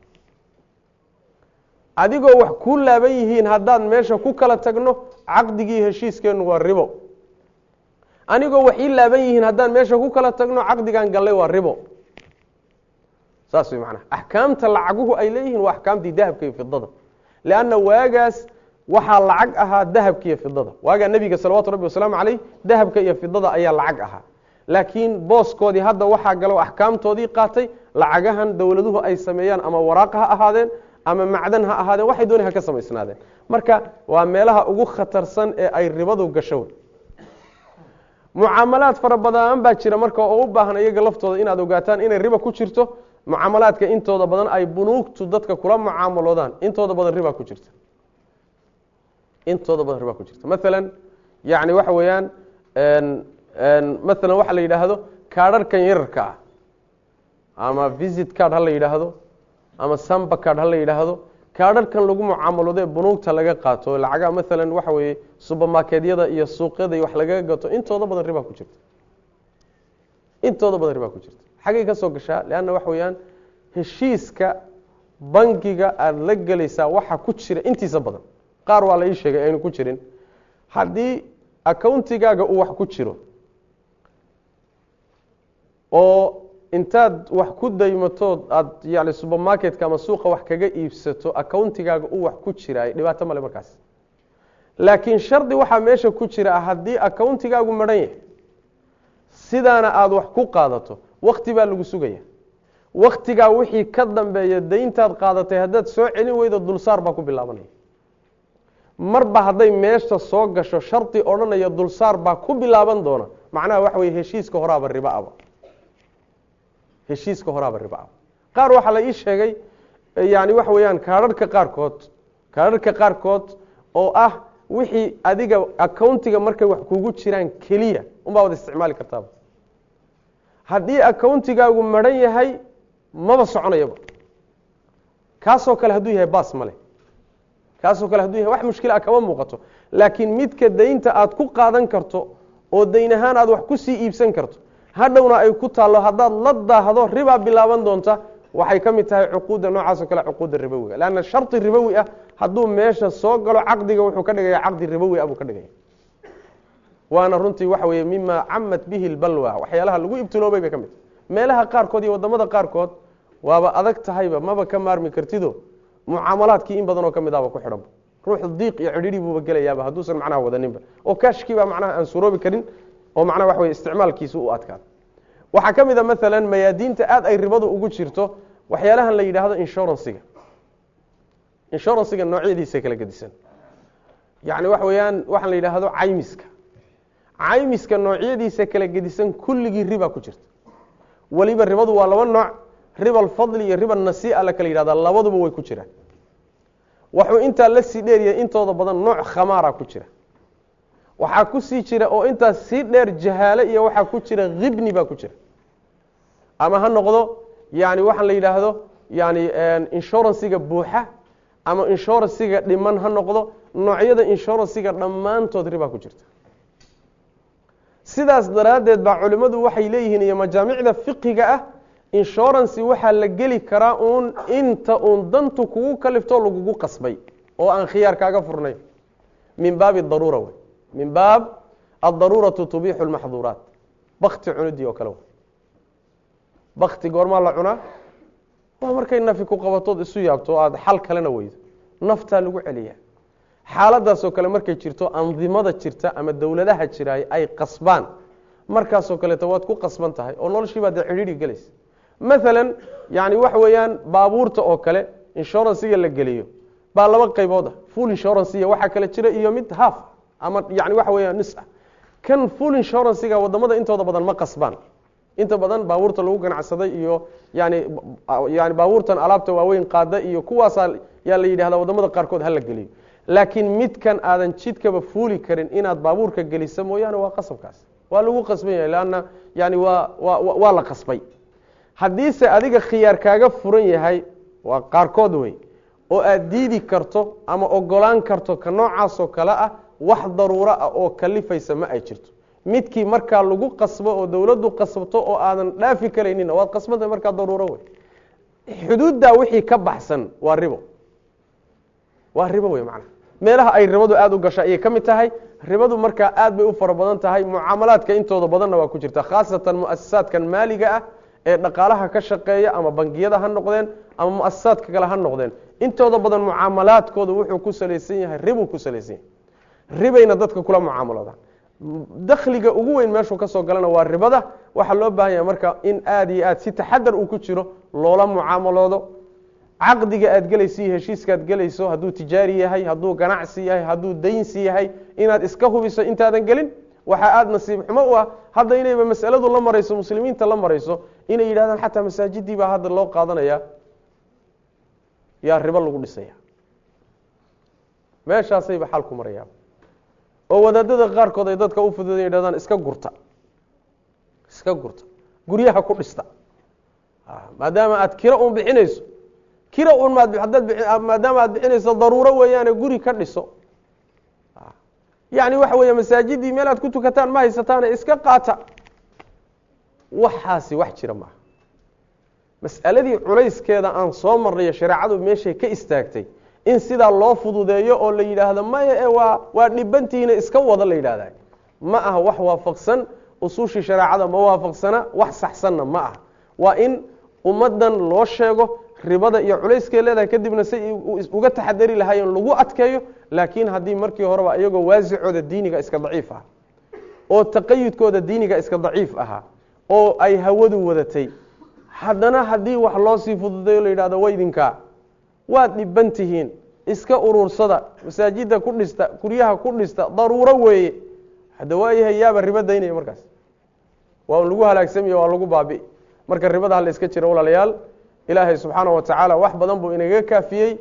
adigoo wax kuu laaban yihiin haddaan meesha ku kala tagno caqdigii heshiiskeennu waa ribo anigoo wax ii laaban yihiin haddaan meesha ku kala tagno caqdigan gallay waa ribo saas way macnaha axkaamta lacaguhu ay leeyihiin waa axkaamtii dahabka iyo fidada leanna waagaas waxaa lacag ahaa dahabka iyo fidada waagaa nebiga salawatu rabbi wasalaamu caleyh dahabka iyo fidada ayaa lacag ahaa laakiin booskoodii hadda waxaa galo axkaamtoodii qaatay lacagahan dowladuhu ay sameeyaan ama waraaq ha ahaadeen ama macdan ha ahaadeen waxay dooni ha ka samaysnaadeen marka waa meelaha ugu khatarsan ee ay ribadu gasho mucaamalaad fara badan baa jira marka oo u baahan iyaga laftooda inaad ogaataan inay riba ku jirto mucaamalaadka intooda badan ay bunuugtu dadka kula mucaamaloodaan intooda badan riba ku jirta intooda badan riba ku jirta maalan yani waxa weeyaan maalan waxa la yidhaahdo kaadharhkan yararka ah ama visit card ha la yidhaahdo ama samba card ha la yidhaahdo kaadharhkan lagu mucaamaloodo ee bunuugta laga qaato lacaga maalan waxa weeye subermarketyada iyo suuqyada iyo wax lagaga gato intooda badan riba ku jirta intooda badan riba ku jirta xaggay ka soo gashaa leanna waxa weeyaan heshiiska bangiga aada la gelaysaa waxa ku jira intiisa badan qaar waa la ii sheegay aynu ku jirin haddii accountigaaga uu wax ku jiro oo intaad wax ku daymatood aada yani subermarketka ama suuqa wax kaga iibsato accountigaaga uu wax ku jiraay dhibaato male markaas laakiin shardi waxaa meesha ku jira haddii accountigaagu maran yahay sidaana aada wax ku qaadato wakti baa lagu sugaya waktigaa wixii ka dambeeya dayntaad qaadatay haddaad soo celin weydo dulsaar baa ku bilaabanaya marba hadday meesha soo gasho shardi odhanaya dulsaar baa ku bilaaban doona macnaha waxa weye heshiiska horaaba ribaaba heshiiska horaaba ribaaba qaar waxaa la ii sheegay yani waxa weeyaan kaadharhka qaarkood kaararka qaarkood oo ah wixii adiga accountiga markay wax kugu jiraan keliya unbaa wada isticmaali kartaaba haddii accountigaagu maran yahay maba soconayaba kaasoo kale hadduu yahay baas male kaasoo kale haduu yahay wax mushkila ah kama muuqato laakiin midka daynta aad ku qaadan karto oo dayn ahaan aad wax ku sii iibsan karto hadhowna ay ku taallo haddaad la daahdo ribaa bilaaban doonta waxay ka mid tahay cuquudda noocaasoo kale cuquudda ribowiga leanna shardi ribowi ah hadduu meesha soo galo caqdiga wuxuu ka dhigaya caqdi ribowi ah buu ka dhigaya waana runtii waxa weeye mima camat bihi lbalwa waxyaalaha lagu ibtiloobay bay ka mid tahay meelaha qaarkood iyo waddamada qaarkood waaba adag tahayba maba ka maarmi kartido mucaamalaadkii in badanoo ka mid ahba ku xidhanba ruux diiq iyo cidhiri buuba gelayaaba hadduusan macnaha wadaninba oo kaashkiibaa macnaha aan suroobi karin oo macnaha waxa weye isticmaalkiisa u adkaado waxaa ka mid a maalan mayaadiinta aad ay ribadu ugu jirto waxyaalahan la yidhaahdo inshuransiga inshuransiga noocyadiisa kala gedisan yacni waxa weeyaan waxaan la yidhaahdo caymiska caymiska noocyadiisa kala gedisan kulligii riba ku jirta weliba ribadu waa laba nooc riba alfadli iyo riba nasii'a la kala yidhahdaa labaduba way ku jiraan waxuu intaa la sii dheeryahay intooda badan nooc khamaara ku jira waxaa ku sii jira oo intaas sii dheer jahaale iyo waxaa ku jira khibni baa ku jira ama ha noqdo yani waxaan la yidhaahdo yani inshuransiga buuxa ama inshuransiga dhiman ha noqdo noocyada inshuransiga dhammaantood ribaa ku jirta sidaas daraaddeed baa culimmadu waxay leeyihiin iyo majaamicda fiqiga ah inshurancy waxaa la geli karaa uun inta uun dantu kugu kaliftoo lagugu qasbay oo aan khiyaar kaaga furnayn min baabi daruura wey min baab addaruuratu tubixu lmaxduuraat bakti cunidii oo kale w bakti goormaa la cunaa waa markay nafi ku qabatood isu yaabto o aada xal kalena weydo naftaa lagu celiyaa xaaladaasoo kale markay jirto andimada jirta ama dowladaha jiraay ay qasbaan markaasoo kaleeto waad ku qasban tahay oo noloshiibaa dee cidhiidhi gelaysa maalan yani waxa weeyaan baabuurta oo kale inshuransiga la geliyo baa laba qaybood ah full inshuransiya waxaa kale jira iyo mid haaf ama yani waxa weeyaan nis ah kan full inshuransiga wadamada intooda badan ma qasbaan inta badan baabuurta lagu ganacsaday iyo yani yani baabuurtan alaabta waaweyn qaada iyo kuwaasaa yaa la yidhahda wadamada qaarkood hala geliyo laakiin midkan aadan jidkaba fuuli karin inaad baabuurka gelisa mooyaane waa qasabkaas waa lagu qasban yahay lanna yani waa wa waa la qasbay haddiise adiga khiyaar kaaga furan yahay waa qaarkood wey oo aad diidi karto ama ogolaan karto ka noocaasoo kale ah wax daruuro ah oo kalifaysa ma ay jirto midkii markaa lagu qasbo oo dowladdu qasbto oo aadan dhaafi karaynin waad qasbanta markaa daruuro wey xuduuddaa wixii ka baxsan waa ribo waa ribo wey macnaha meelaha ay ribadu aada u gasha ayay ka mid tahay ribadu markaa aad bay u fara badan tahay mucaamalaadka intooda badanna waa ku jirta khaasatan muasasaadkan maaliga ah ee dhaqaalaha ka shaqeeya ama bangiyada ha noqdeen ama muasasaadka kale ha noqdeen intooda badan mucaamalaadkooda wuxuu ku salaysan yahay ribuu ku salaysan yahay ribayna dadka kula mucaamaloodaan dakhliga ugu weyn meeshuu kasoo galana waa ribada waxaa loo baahan yahay marka in aada iyo aad si taxadar uu ku jiro loola mucaamaloodo caqdiga aad gelayso iyo heshiiska aad gelayso hadduu tijaari yahay hadduu ganacsi yahay hadduu daynsi yahay inaad iska hubiso intaadan gelin waxaa aada nasiib xumo u ah hadda inayba masaladu la marayso muslimiinta la marayso inay yidhahdaan xataa masaajidii baa hadda loo qaadanaya yaa ribo lagu dhisaya meeshaasayba xal ku marayaa oo wadaadada qaarkood ay dadka u fududa yidhahdaan iska gurta iska gurta guryaha ku dhista maadaama aad kiro un bixinayso kiro un maad hadaad maadaama aad bixinayso daruuro weeyaane guri ka dhiso yani waxa weeye masaajidii meel aad ku tukataan ma haysataane iska qaata waxaasi wax jira maaha mas'aladii culayskeeda aan soo marnayo shareecadu meeshay ka istaagtay in sidaa loo fududeeyo oo la yidhaahdo maya e waa waa dhibantiina iska wada la yidhahda ma aha wax waafaqsan usuushii shareecada ma waafaqsana wax saxsanna ma aha waa in ummaddan loo sheego ribada iyo culayskay leedahay kadibna say uga taxadari lahaayeen lagu adkeeyo laakiin haddii markii horeba iyagoo waasicooda diiniga iska daciif ah oo taqayudkooda diiniga iska daciif ahaa oo ay hawadu wadatay haddana haddii wax loo sii fududeeyo la yidhahdo waydinkaa waad dhiban tihiin iska urursada masaajida ku dhista guryaha ku dhista daruuro weeye hadda waayahay yaaba ribo daynaya markaas waa un lagu halaagsamaya waa lagu baabi'i marka ribada hala iska jiro walaalayaal ilaahay subxaana wa tacaala wax badan buu inaga kaafiyey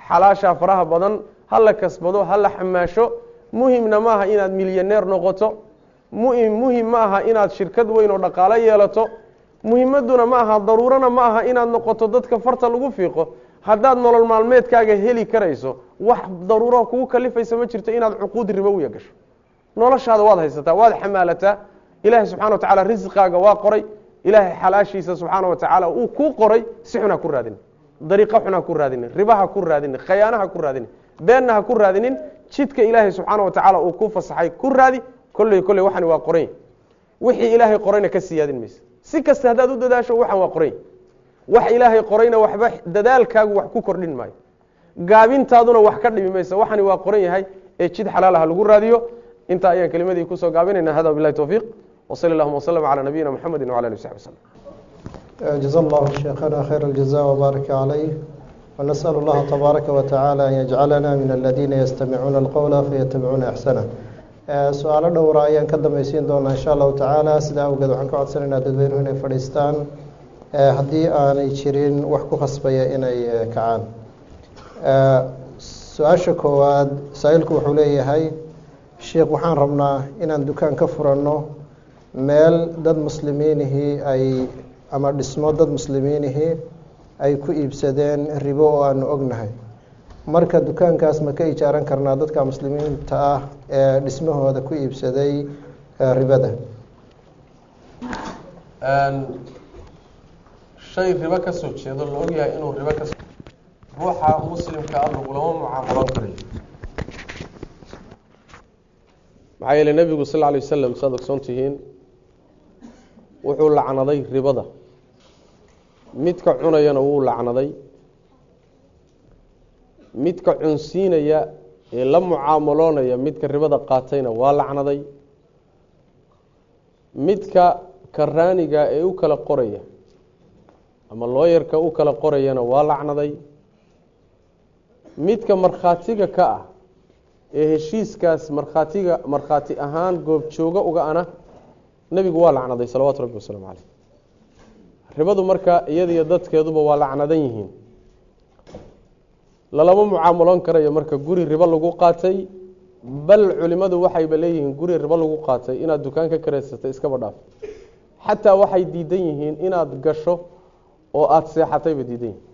xalaashaa faraha badan ha la kasbado ha la xamaasho muhimna ma aha inaad milyaneer noqoto muhim muhim ma aha inaad shirkad weyn oo dhaqaalo yeelato muhimaduna ma aha daruurana ma aha inaad noqoto dadka farta lagu fiiqo haddaad nolol maalmeedkaaga heli karayso wax daruuro kugu kalifaysa ma jirto inaad cuquud ribowiya gasho noloshaada waad haysataa waad xamaalataa ilaahay subxana wa tacala risqaaga waa qoray ilaahay xalaashiisa subxaana wa tacaala uu kuu qoray si xun ha ku raadinin dariiqo xun ha ku raadinin riba ha ku raadinin khayaano ha ku raadinin beenna ha ku raadinin jidka ilaahay subxaana wa tacaala uu ku fasaxay ku raadi kolley kolley waxani waa qorany wixii ilaahay qorayna ka siyaadin maysa si kasta haddaad u dadaasho waxan waa qorany wax ilaahay qorayna waxba dadaalkaagu wax ku kordhin maayo gaabintaaduna wax ka dhimi maysa waxani waa qoran yahay ee jid xalaalaha lagu raadiyo intaa ayaan kelimadii kusoo gaabinayna hada bilahi towfiiq wsali allahuma wslm calى nabiyina mxamedi wعlى ali saxbi wslm جزا الله شيخنا خير الجزاء وبارك عليه ونسأل الله تبارك وتعالى أن يجعلنا من الذين يستمعون القول فيتبعون أحسنه su-aalo dhowra ayaan ka dambaysiin doonaa insha allahu tacaala sidaa awgeed waxaan ka codsanaynaa dadweynuhu inay fadhiistaan haddii aanay jirin wax ku khasbaya inay kacaan su-aasha koowaad saa-iilku wuxuu leeyahay sheikh waxaan rabnaa inaan dukaan ka furanno meel dad muslimiinihii ay ama dhismo dad muslimiinihii ay ku iibsadeen ribo oo aanu ognahay marka dukaankaas ma ka ijaaran karnaa dadka muslimiinta ah ee dhismahooda ku iibsaday ribada shay ribo ka soo jeedo la ogyahay inuu ribo ka ruuxa muslimka ah lagulama mucaamalan karayo maxaa yeele nebigu sal lla alay wasalam saad ogsoon tihiin wuxuu lacnaday ribada midka cunayana wuu lacnaday midka cunsiinaya ee la mucaamaloonaya midka ribada qaatayna waa lacnaday midka karaaniga ee u kala qoraya ama looyarka u kala qorayana waa lacnaday midka markhaatiga ka ah ee heshiiskaas markhaatiga markhaati ahaan goobjooga uga ana nebigu waa lacnaday salawaatu rabbi wasalaamu caleyh ribadu marka iyadiyo dadkeeduba waa lacnadan yihiin lalama mucaamaloon karayo marka guri ribo lagu qaatay bal culimadu waxayba leeyihiin guri ribo lagu qaatay inaad dukaan ka kareysatay iskaba dhaaf xataa waxay diidan yihiin inaad gasho oo aada seexatayba diidan yihiin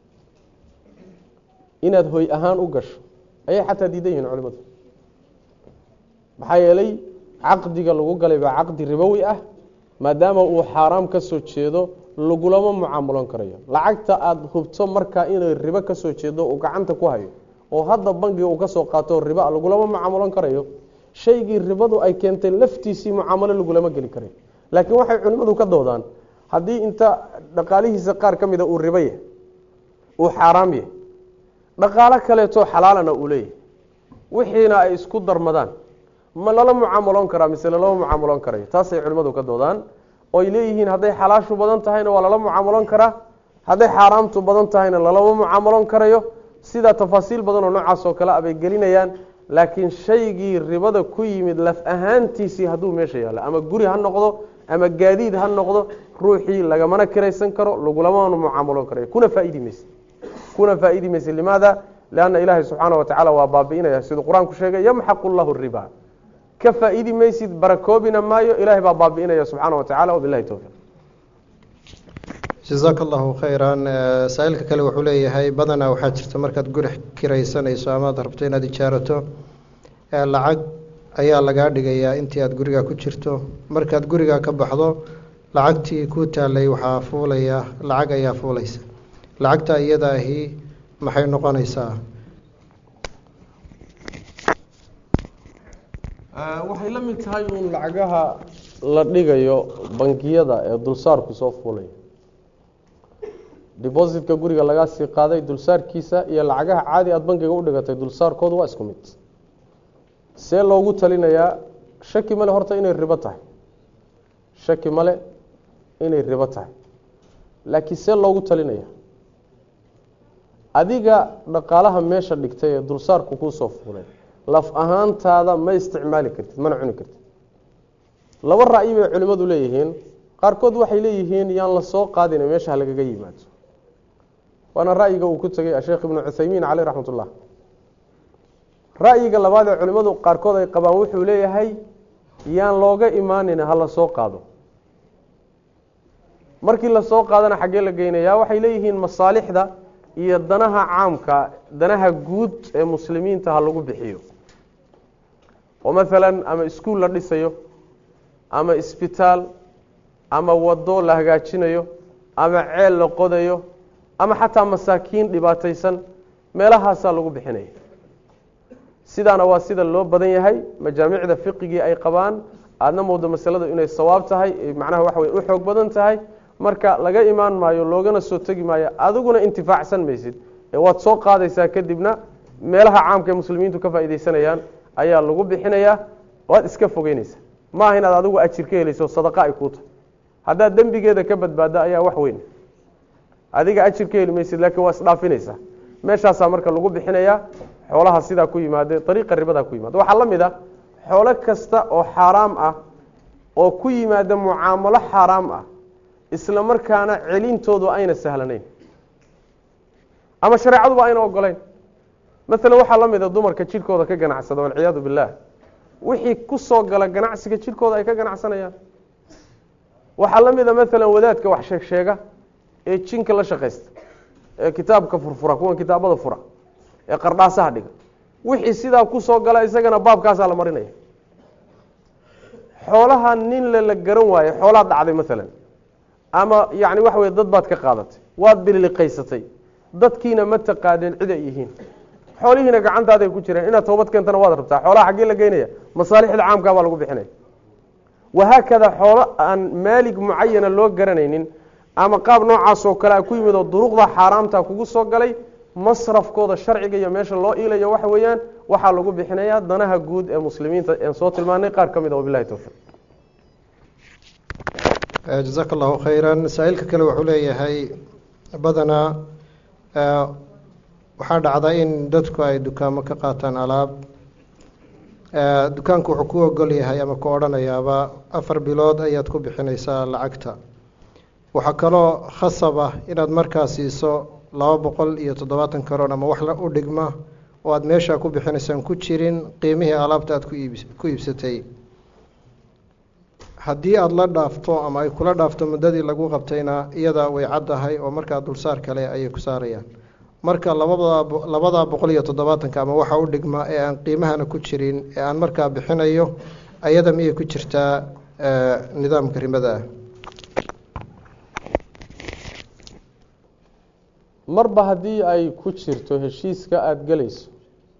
inaad hoy ahaan u gasho ayay xataa diidan yihiin culimadu maxaa yeelay caqdiga lagu galay baa caqdi ribowi ah maadaama uu xaaraam ka soo jeedo lagulama mucaamaloon karayo lacagta aada hubto markaa inay ribo ka soo jeedo uu gacanta ku hayo oo hadda bangiga uu ka soo qaato riba lagulama mucaamaloon karayo shaygii ribadu ay keentay laftiisii mucaamalo lagulama geli karayo laakiin waxay culimmadu ka doodaan haddii inta dhaqaalihiisa qaar ka mida uu ribo yahay uu xaaraam yahay dhaqaalo kaleeto xalaalana uu leeyahay wixiina ay isku darmadaan ma lala mucaamaloon karaa mise lalama mucaamaloon karayo taasay culimmadu ka doodaan oy leeyihiin hadday xalaashu badan tahayna waa lala mucaamaloon karaa hadday xaaraamtu badan tahayna lalama mucaamaloon karayo sidaa tafaasiil badan oo noocaas oo kale a bay gelinayaan laakiin shaygii ribada ku yimid laf ahaantiisii hadduu meesha yaallo ama guri ha noqdo ama gaadiid ha noqdo ruuxii lagamana kiraysan karo lagulamana mucaamaloon karayo kuna faaidi mayse kuna faaidi mayse limaada lianna ilaahay subxaana wa tacaala waa baabi'inaya siduu qur-aanku sheegay yamxaqu llahu riba ka faaidi maysid barakoobina maayo ilahay baa baabi'inaya subxaana wa tacala wabilahi towfiiq jasaaka allahu khayran saa-iilka kale wuxuu leeyahay badanaa waxaa jirta markaad guri kiraysanayso amaad rabto inaad ijaarato lacag ayaa lagaa dhigayaa intii aad gurigaa ku jirto markaad gurigaa ka baxdo lacagtii kuu taalay waxaa fuulaya lacag ayaa fuulaysa lacagta iyada ahi maxay noqonaysaa waxay la mid tahay uun lacagaha la dhigayo bangiyada ee dulsaarku soo fuulaya dibositka guriga lagaa sii qaaday dulsaarkiisa iyo lacagaha caadi aada bankiga u dhigatay dulsaarkoodu waa isku mid see loogu talinayaa shaki male horta inay ribo tahay shaki male inay ribo tahay laakiin see loogu talinaya adiga dhaqaalaha meesha dhigtay ee dulsaarku kuusoo fuulay laf ahaantaada ma isticmaali kartid mana cuni kartid laba ra'yi bay culimmadu leeyihiin qaarkood waxay leeyihiin yaan la soo qaadina meesha halagaga yimaado waana ra'yiga uu ku tegay asheekh ibnu cuthaymiin caleyh raxmat ullah ra'yiga labaad ee culimmadu qaarkood ay qabaan wuxuu leeyahay yaan looga imaanin ha la soo qaado markii lasoo qaadana xaggee la geynayaa waxay leeyihiin masaalixda iyo danaha caamka danaha guud ee muslimiinta ha lagu bixiyo oo maalan ama iskuul la dhisayo ama isbitaal ama wado la hagaajinayo ama ceel la qodayo ama xataa masaakiin dhibaataysan meelahaasaa lagu bixinaya sidaana waa sida loo badan yahay majaamicda fiqigii ay qabaan aadna moodo masaladu inay sawaab tahay macnaha waxa wey u xoog badan tahay marka laga imaan maayo loogana soo tegi maayo adiguna intifaacsan maysid ee waad soo qaadaysaa kadibna meelaha caamka ee muslimiintu ka faaideysanayaan ayaa lagu bixinayaa waad iska fogeynaysaa maaha inaad adigu ajir ka helayso sadaqa ay kuu tahay haddaad dembigeeda ka badbaadda ayaa wax weyn adiga ajir ka heli maysid laakiin waa isdhaafinaysaa meeshaasaa marka lagu bixinayaa xoolaha sidaa ku yimaade ariiqa ribadaa ku yimaada waxaa la mid ah xoolo kasta oo xaaraam ah oo ku yimaada mucaamalo xaaraam ah isla markaana celintoodu ayna sahlanayn ama shareecaduba ayna ogolayn maalan waxaa la mida dumarka jidhkooda ka ganacsada walciyaadu billaah wixii ku soo gala ganacsiga jidhkooda ay ka ganacsanayaan waxaa la mida maalan wadaadka wax sheeg sheega ee jinka la shaqaysta ee kitaabka furfura kuwan kitaabada fura ee qardhaasaha dhiga wixii sidaa ku soo gala isagana baabkaasaa la marinaya xoolaha nin le la garan waaye xoolaad dhacday maalan ama yani waxa wey dad baad ka qaadatay waad bililiqaysatay dadkiina ma taqaaneen cid ay yihiin xoolihiina gacantaaday ku jireen inaad toobad keentana waad rabtaa xoolaha xaggee la geynaya masaalixda caamkaa baa lagu bixinaya wahaakada xoolo aan maalig mucayana loo garanaynin ama qaab noocaas oo kale a ku yimid oo duruqda xaaraamta kugu soo galay masrafkooda sharciga iyo meesha loo iilayo waxa weeyaan waxaa lagu bixinayaa danaha guud ee muslimiinta een soo tilmaanay qaar ka mid a wabilahi towfiiq jazaaka allahu khayra saa-iilka kale wuxuu leeyahay badanaa waxaa dhacda in dadku ay dukaamo ka qaataan alaab dukaanku wuxuu ku ogol yahay ama ku odhanayaaba afar bilood ayaad ku bixinaysaa lacagta waxaa kaloo khasab ah inaad markaa siiso laba boqol iyo toddobaatan karoon ama wax u dhigma oo aada meeshaa ku bixinaysaan ku jirin qiimihii alaabta aada kuiib ku iibsatay haddii aada la dhaafto ama ay kula dhaafto muddadii lagu qabtayna iyada way caddahay oo markaa dulsaar kale ayay ku saarayaan marka labada labadaa boqol iyo toddobaatanka ama waxa u dhigma ee aan qiimahana ku jirin ee aan markaa bixinayo ayada miyay ku jirtaa nidaamka rimada ah marba haddii ay ku jirto heshiiska aada gelayso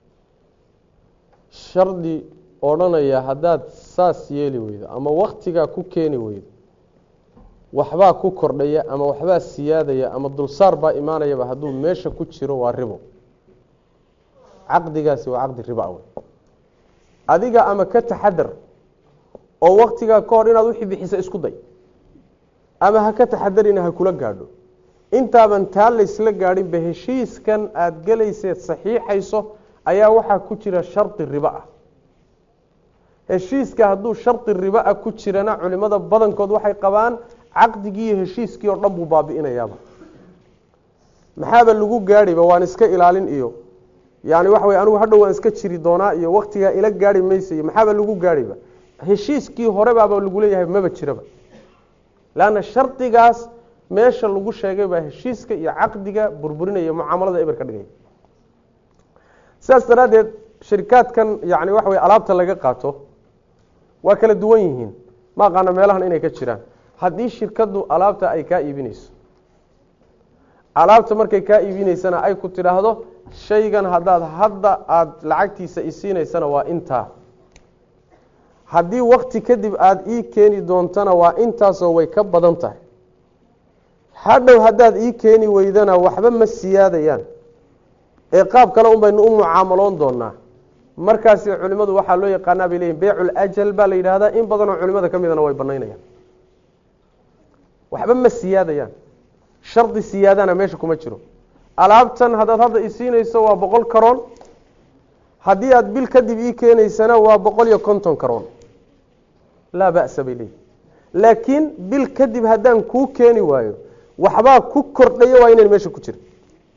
shardi odhanaya haddaad saas yeeli weydo ama waktigaa ku keeni weydo waxbaa ku kordhaya ama waxbaa siyaadaya ama dulsaar baa imaanayaba hadduu meesha ku jiro waa ribo caqdigaasi waa caqdi riba wey adiga ama ka taxadar oo waktigaa ka hor inaad wixii bixisa isku day ama ha ka taxadarina ha kula gaadho intaaban taa laysla gaadhinba heshiiskan aada gelayseed saxiixayso ayaa waxaa ku jira shardi ribo ah heshiiska hadduu shardi ribo ah ku jirana culimada badankood waxay qabaan caqdigii iyo heshiiskii oo dhan buu baabi'inayaaba maxaaba lagu gaadhiba waan iska ilaalin iyo yani waxa wey anigu hadhow waan iska jiri doonaa iyo waktigaa ila gaari maysa iyo maxaaba lagu gaadhiba heshiiskii horebaaba lagu leeyahay maba jiraba leanna shardigaas meesha lagu sheegay baa heshiiska iyo caqdiga burburinaya mucaamalada eber ka dhigaya sidaas daraaddeed shirikaadkan yani waxa wey alaabta laga qaato waa kala duwan yihiin ma aqaana meelahan inay ka jiraan haddii shirkaddu alaabta ay kaa iibinayso alaabta markay kaa iibinaysana ay ku tidhaahdo shaygan haddaad hadda aada lacagtiisa isiinaysana waa intaa haddii wakti kadib aada ii keeni doontana waa intaasoo way ka badan tahay hadhow haddaad ii keeni weydana waxba ma siyaadayaan ee qaab kale un baynu u mucaamaloon doonaa markaasi culimadu waxaa loo yaqaanaa bay leyihin beyculajal baa la yidhaahdaa in badanoo culimada ka midana way banaynayaan waxba ma siyaadayaan shardi siyaadana meesha kuma jiro alaabtan haddaad hadda isiinayso waa boqol karoon haddii aada bil kadib ii keenaysana waa boqol iyo konton karoon laa ba'sa bay leeyihin laakiin bil kadib haddaan kuu keeni waayo waxbaa ku kordhaya waa inayn meesha ku jira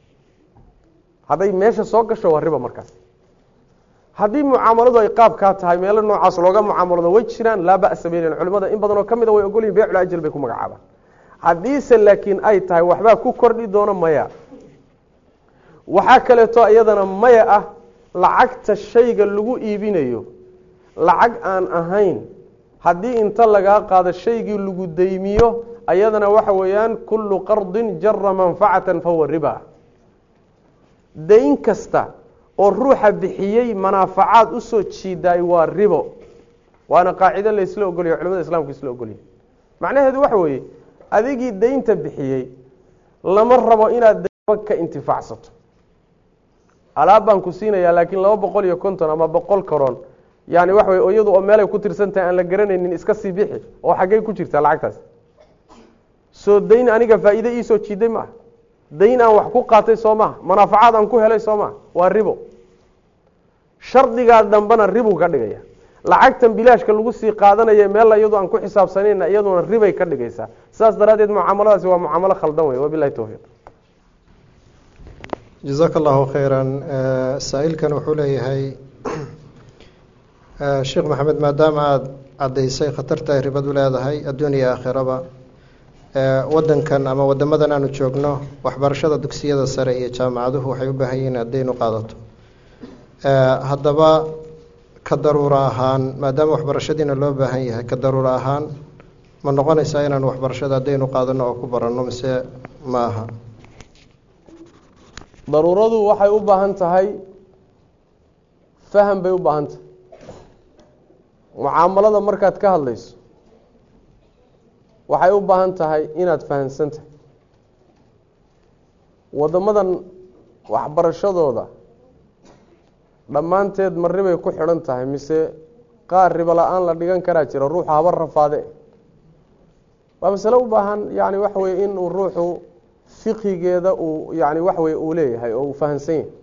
hadday meesha soo gasho waa riba markaas haddii mucaamaladu ay qaabkaa tahay meelo noocaas looga mucaamalado way jiraan laa ba'sa baylan culimada in badanoo ka mida way ogolyihin beecul ajal bay ku magacaabaan haddiise laakiin ay tahay waxbaa ku kordhi doono maya waxaa kaleeto iyadana maya ah lacagta shayga lagu iibinayo lacag aan ahayn haddii inta lagaa qaado shaygii lagu daymiyo ayadana waxa weeyaan kullu qardin jara manfacatan fahuwa riba dayn kasta oo ruuxa bixiyey manaafacaad usoo jiidaay waa ribo waana qaacido laysla ogolyahy culamada islamku isla ogolyahy macnaheedu waxa weeye adigii daynta bixiyey lama rabo inaad daymo ka intifaacsato alaab baan ku siinayaa laakiin laba boqol iyo konton ama boqol karoon yani waxa wey iyadu oo meelay ku tirsan tahay aan la garanaynin iska sii bixi oo xaggey ku jirtaa lacagtaas soo dayn aniga faa'iide iisoo jiiday maaha dayn aan wax ku qaatay soo maha manaafacaad aan ku helay soo maha waa ribo shardigaa dambena ribu ka dhigaya lacagtan bilaashka lagu sii qaadanaya meel iyadu aan ku xisaabsanayna iyaduna ribay ka dhigaysaa saas daraaddeed mucaamaladaasi waa mucaamalo khaldan wey wabilahi towfiiq jazaaka allahu khayran saa-iilkan wuxuu leeyahay sheekh maxamed maadaama aada caddaysay khatarta ay ribadu leedahay adduun iyo aakhiraba wadankan ama wadamadan aanu joogno waxbarashada dugsiyada sare iyo jaamacaduhu waxay u baahan yihiin haddaynu qaadato haddaba ka daruuro ahaan maadaama waxbarashadiina loo baahan yahay ka daruuro ahaan ma noqonaysaa inaanu waxbarashada haddaynu qaadano oo ku baranno mise ma aha daruuradu waxay u baahan tahay faham bay u baahan tahay mucaamalada markaad ka hadlayso waxay u baahan tahay inaad fahamsan tahay waddamadan waxbarashadooda dhammaanteed ma ribay ku xidhan tahay mise qaar ribo la-aan la dhigan karaa jira ruuxu haba rafaade waa masale u baahan yani waxa weye inuu ruuxu fiqigeeda uu yani waxa weye uu leeyahay oo uu fahamsan yahay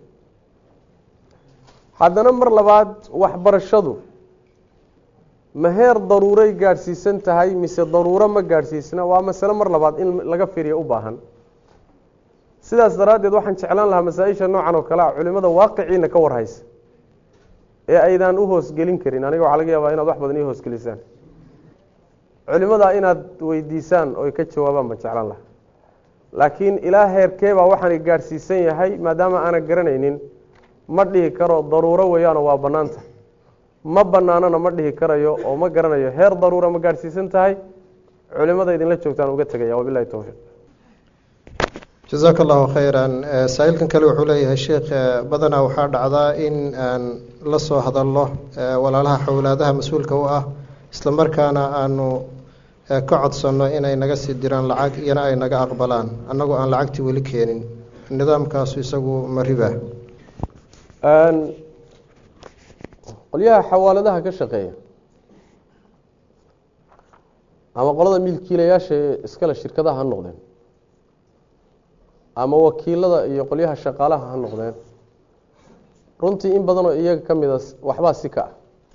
haddana mar labaad waxbarashadu ma heer daruuray gaadhsiisan tahay mise daruuro ma gaadhsiisna waa masale mar labaad in laga fiiriya u baahan sidaas daraaddeed waxaan jeclaan lahaa masaa-isha noocan oo kale a culimada waaqiciina ka warhaysa ee aydaan u hoosgelin karin aniga waxaa laga yaabaa inaad wax badan ii hoosgelisaan culimadaa inaad weydiisaan oy ka jawaabaan baan jeclaan lahaa laakiin ilaa heerkeebaa waxaana gaadhsiisan yahay maadaama aanan garanaynin ma dhihi karo daruuro weeyaanoo waa bannaanta ma banaanona ma dhihi karayo oo ma garanayo heer daruura ma gaadhsiisan tahay culimada idinla joogtaan uga tegaya wabilahi towfiiq jazaaka allahu khayran saa-iilkan kale wuxuu leeyahay sheekh badanaa waxaa dhacdaa in aan la soo hadalno walaalaha xowlaadaha mas-uulka u ah isla markaana aanu ka codsanno inay naga sii diraan lacag iyana ay naga aqbalaan annagoo aan lacagtii weli keenin nidaamkaasu isagu ma riba qolyaha xawaaladaha ka shaqeeya ama qolada milkiilayaasha ee iskale shirkadaha ha noqdeen ama wakiilada iyo qolyaha shaqaalaha ha noqdeen runtii in badanoo iyaga ka mida waxbaa si ka ah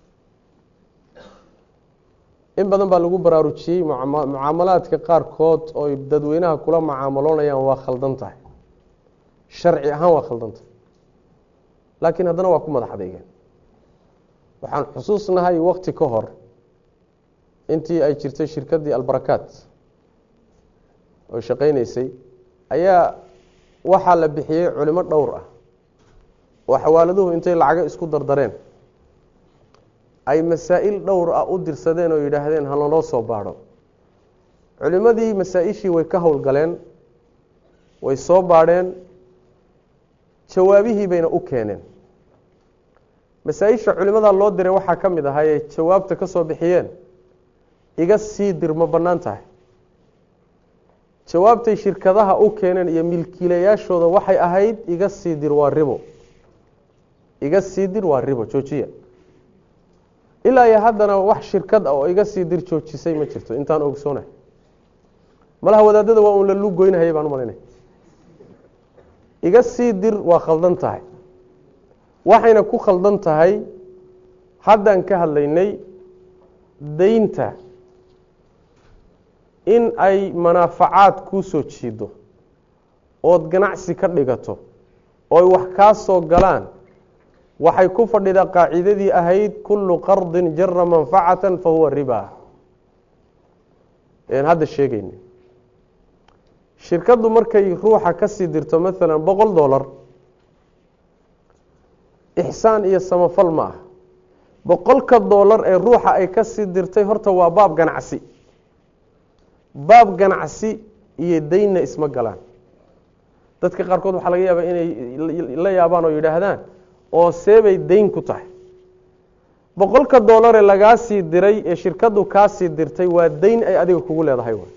in badan baa lagu baraarujiyey mucaamalaadka qaarkood ooy dadweynaha kula mucaamaloonayaan waa khaldan tahay sharci ahaan waa khaldan tahay laakiin haddana waa ku madax adeegeen waxaan xusuusnahay wakti ka hor intii ay jirtay shirkaddii albarakaat oo shaqaynaysay ayaa waxaa la bixiyey culimo dhowr ah oo xawaaladuhu intay lacago isku dardareen ay masaa'il dhowr ah u dirsadeen oo yidhaahdeen halanoo soo baadho culimadii masaa-ishii way ka howlgaleen way soo baadheen jawaabihii bayna u keeneen masaa-isha culimadaa loo diray waxaa ka mid ahaa ee jawaabta ka soo bixiyeen iga sii dir ma bannaan tahay jawaabtay shirkadaha u keeneen iyo milkiilayaashooda waxay ahayd iga sii dir waa ribo iga sii dir waa ribo joojiya ilaa iyo haddana wax shirkad ah oo iga sii dir joojisay ma jirto intaan ogsoonay malaha wadaadada waa uun la lugoynahayay baan u malaynaya iga sii dir waa khaldan tahay waxayna ku khaldan tahay haddaan ka hadlaynay daynta in ay manaafacaad kuu soo jiido ood ganacsi ka dhigato oy wax kaa soo galaan waxay ku fadhidaa qaacidadii ahayd kullu qardin jara manfacatan fa huwa riba n hadda sheegayna shirkaddu markay ruuxa kasii dirto maalan boqol dollar ixsaan iyo samafal ma ah boqolka dollar ee ruuxa ay kasii dirtay horta waa baab ganacsi baab ganacsi iyo daynna isma galaan dadka qaarkood waxaa laga yaabaa inay la yaabaan oo yidhaahdaan oo seebay dayn ku tahay boqolka doolare lagaa sii diray ee shirkaddu kaasii dirtay waa dayn ay adiga kugu leedahay w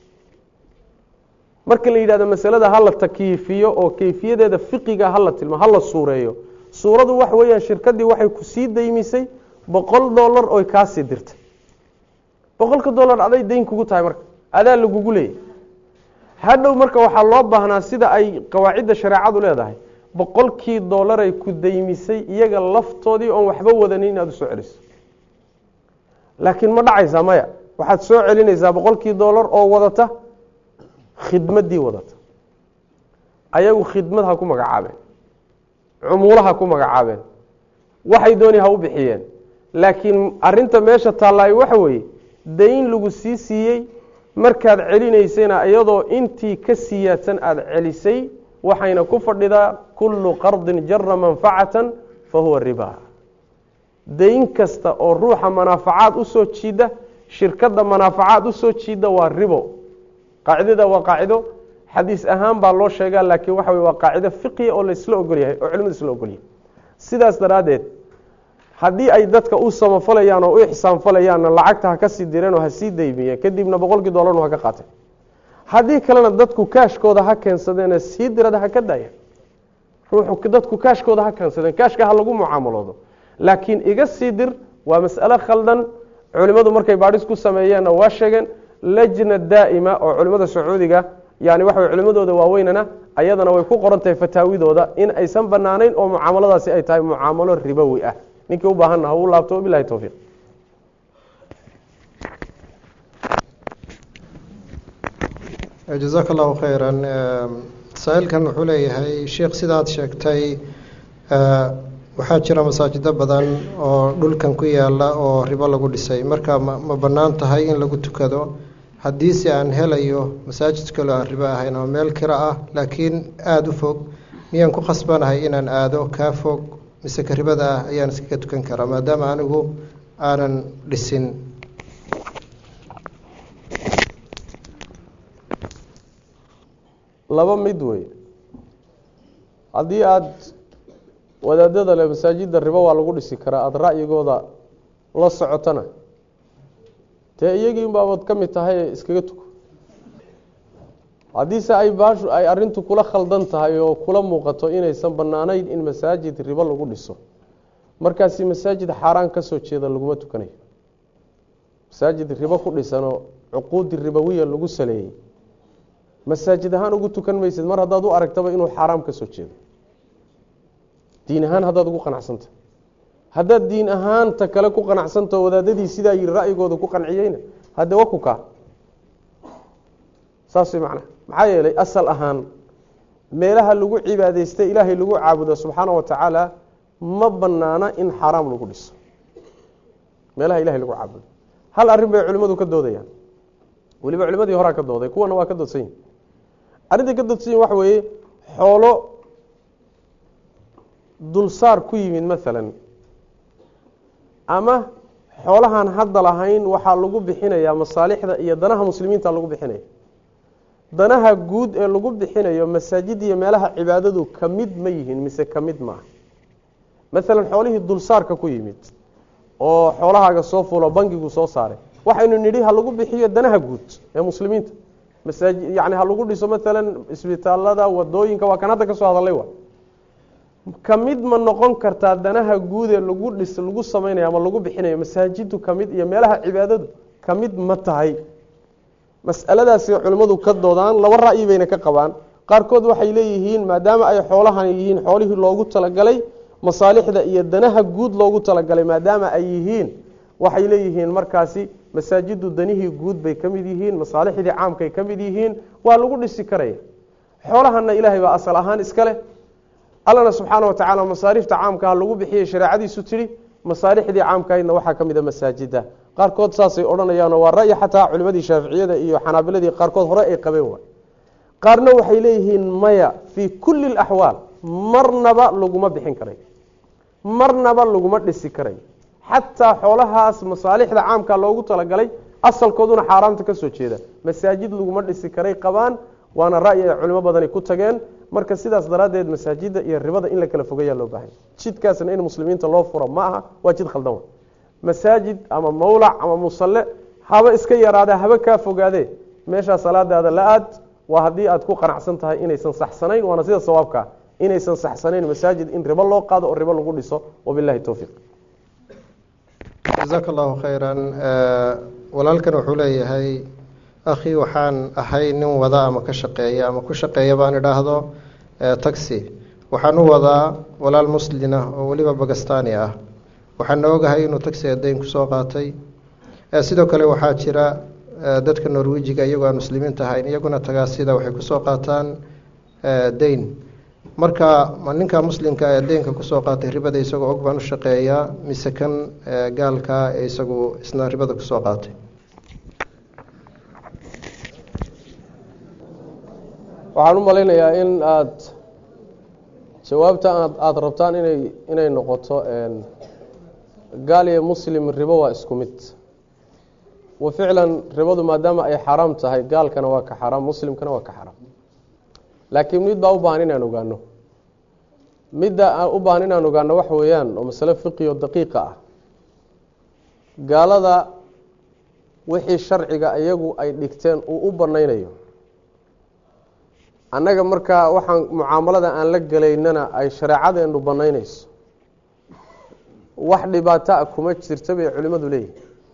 marka la yidhahdo masalada hala takyiifiyo oo kayfiyadeeda fiqiga hala tilma hala suureeyo suuradu waxa weeyaan shirkaddii waxay ku sii daymisay boqol dollar oy kaasii dirtay boqolka dollar aday dayn kugu tahay marka adaa lagugu leeyay hadhow marka waxaa loo baahnaa sida ay qawaacidda shareecadu leedahay boqolkii dollaray ku daymisay iyaga laftoodii oon waxba wadanin inaad usoo celiso laakiin ma dhacaysaa maya waxaad soo celinaysaa boqolkii dollar oo wadata khidmaddii wadata ayagu khidmad ha ku magacaabeen cumulo ha ku magacaabeen waxay dooni ha u bixiyeen laakiin arinta meesha taallaaye waxa weeye dayn lagu sii siiyey markaad celinaysayna iyadoo intii ka siyaadsan aada celisay waxayna ku fadhidaa kullu qardin jara manfacatan fa huwa riba dayn kasta oo ruuxa manaafacaad usoo jiida shirkadda manaafacaad usoo jiida waa ribo qaacidada waa qaacido xadiis ahaan baa loo sheegaa laakiin waxa wey waa qaacido fiqiya oo laysla ogolyahay oo culimadu isla ogolyahay sidaas daraaddeed haddii ay dadka u samafalayaan oo u ixsaanfalayaanna lacagta ha ka sii direen oo ha sii daymiyeen kadibna boqolkii dollarnu ha ka qaateen haddii kalena dadku kaashkooda ha keensadeene sii dirada ha ka daayeen ruuxu dadku kaashkooda ha keensadeen kaashka ha lagu mucaamaloodo laakiin iga sii dir waa mas'alo khaldan culimmadu markay baadhis ku sameeyeenna waa sheegeen lajna daa'ima oo culimmada sacuudiga yani waxa way culimmadooda waaweynana ayadana way ku qoran tahay fataawidooda in aysan banaanayn oo mucaamaladaasi ay tahay mucaamalo ribowi ah ninkii u baahanna ha uu laabto bilahi towfiiq jazaaka allahu khayra saa-iilkan wuxuu leeyahay sheikh sidaad sheegtay waxaa jira masaajido badan oo dhulkan ku yaala oo ribo lagu dhisay marka ma ma bannaan tahay in lagu tukado haddiise aan helayo masaajid kaloo aan ribo ahayn oo meel kira ah laakiin aada u fog miyaan ku khasbanahay inaan aado kaa fog mise ka ribada ah ayaan iskaga tukan karaa maadaama anigu aanan dhisin laba mid wey haddii aada wadaadada le masaajidda ribo waa lagu dhisi karaa aada ra'yigooda la socotana dee iyagii unbaabaad ka mid tahay iskaga tuko haddiise ay baashu ay arrintu kula khaldan tahay oo kula muuqato inaysan bannaanayn in masaajid ribo lagu dhiso markaasi masaajid xaaraan ka soo jeeda laguma tukanayo masaajid ribo ku dhisanoo cuquudi ribowiya lagu saleeyey masaajid ahaan ugu tukan maysid mar haddaad u aragtaba inuu xaaraam ka soo jeedo diin ahaan haddaad ugu qanacsanta haddaad diin ahaanta kale ku qanacsantao wadaadadii sidaa yiri ra'yigooda ku qanciyeyna hadde wa ku kaa saas way macnaha maxaa yeelay asal ahaan meelaha lagu cibaadaystay ilaahay lagu caabudo subxaana wa tacaala ma banaana in xaaraam lagu dhiso meelaha ilahay lagu caabudo hal arrin bay culimmadu ka doodayaan weliba culimadii horaa ka dooday kuwana waa ka doodsan yihin arrintai ka doodsan yihin waxa weeye xoolo dulsaar ku yimid maalan ama xoolahan hadda lahayn waxaa lagu bixinayaa masaalixda iyo danaha muslimiinta lagu bixinaya danaha guud ee lagu bixinayo masaajid iyo meelaha cibaadadu ka mid ma yihiin mise ka mid maaha maalan xoolihii dulsaarka ku yimid oo xoolahaaga soo fulo bangigu soo saaray waxaynu nidhi ha lagu bixiyo danaha guud ee muslimiinta masaaji yani ha lagu dhiso maalan isbitaalada wadooyinka waa kan hadda ka soo hadalay wa ka mid ma noqon kartaa danaha guud ee lagu dhis lagu samaynayo ama lagu bixinayo masaajidu ka mid iyo meelaha cibaadadu ka mid ma tahay mas'aladaasi culimmadu ka doodaan laba ra'yi bayna ka qabaan qaarkood waxay leeyihiin maadaama ay xoolahan yihiin xoolihii loogu talagalay masaalixda iyo danaha guud loogu talagalay maadaama ay yihiin waxay leeyihiin markaasi masaajidu danihii guud bay ka mid yihiin masaalixdii caamkay ka mid yihiin waa lagu dhisi karaya xoolahana ilaahay baa asal ahaan iska leh allana subxaana wa tacaala masaarifta caamkaha lagu bixiyey shareecadiisu tidhi masaalixdii caamkahaydna waxaa ka mid a masaajida qaarkood saasay odhanayaanoo waa ra'yi xataa culimadii shaaficiyada iyo xanaabiladii qaarkood hore ay qabeen waay qaarna waxay leeyihiin maya fii kulli alaxwaal marnaba laguma bixin karayo marnaba laguma dhisi karayo xataa xoolahaas masaalixda caamka loogu talagalay asalkooduna xaaraamta ka soo jeeda masaajid laguma dhisi karay qabaan waana ra'yi ay culimo badani ku tageen marka sidaas daraaddeed masaajida iyo ribada in la kala fogeeyaa loo baahanya jidkaasna in muslimiinta loo furo ma aha waa jid khaldan wa masaajid ama mawlac ama musalle haba iska yaraada haba kaa fogaadee meeshaa salaadaada la aad waa haddii aad ku qanacsan tahay inaysan saxsanayn waana sida sawaabkaa inaysan saxsanayn masaajid in ribo loo qaado oo ribo lagu dhiso wabilahi towfiiq jasaaka allahu khayran walaalkan wuxuu leeyahay akhi waxaan ahay nin wada ama ka shaqeeya ama ku shaqeeya baan idhaahdo taxi waxaan u wadaa walaal muslina oo weliba bagastani ah waxaana ogahay inuu taxiga dayn kusoo qaatay sidoo kale waxaa jira dadka norwejiga iyagoo aan muslimiinta ahayn iyaguna tagaasida waxay kusoo qaataan dayn marka ninka muslimka ee deynka kusoo qaatay ribada isagoo og baan u shaqeeyaa mise kan gaalka ee isagu isna ribada kusoo qaatay waxaan u malaynayaa in aada jawaabta aad aada rabtaan inay inay noqoto gaal iyo muslim ribo waa isku mid wa ficlan ribadu maadaama ay xaraam tahay gaalkana waa ka xaraam muslimkana waa ka xaraam laakiin mid baa u baahan inaan ogaano midda aan u baahan inaan ogaano waxa weeyaan oo masale fiqi oo daqiiqa ah gaalada wixii sharciga iyagu ay dhigteen uu u banaynayo annaga markaa waxaan mucaamalada aan la gelaynana ay shareecadeenu banaynayso wax dhibaato a kuma jirta bay culimmadu leeyihin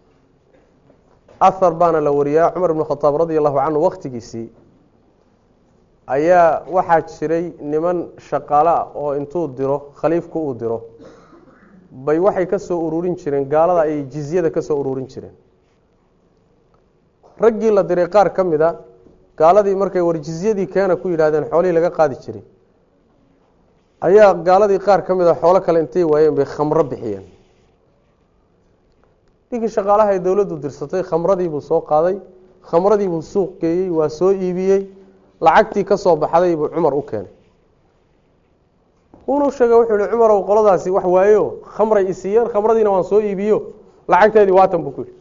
ahar baana la wariyaa cumar ibn khadaab radi allahu canhu wakhtigiisii ayaa waxaa jiray niman shaqaale ah oo intuu diro khaliifku uu diro bay waxay ka soo ururin jireen gaalada ay jizyada ka soo ururin jireen raggii la diray qaar ka mid a gaaladii markay war jizyadii keena ku yidhahdeen xoolihii laga qaadi jiray ayaa gaaladii qaar ka mid a xoolo kale intay waayeen bay khamro bixiyeen ninkii shaqaalaha ay dowladdu dirsatay khamradiibuu soo qaaday khamradiibuu suuq geeyey waa soo iibiyey lacagtii ka soo baxday buu cumar u keenay wuunuu sheegay wuxuu yihi cumarow qoladaasi wax waayo khamray isiiyeen khamradiina waan soo iibiyo lacagteedii waatan buu ku yidhi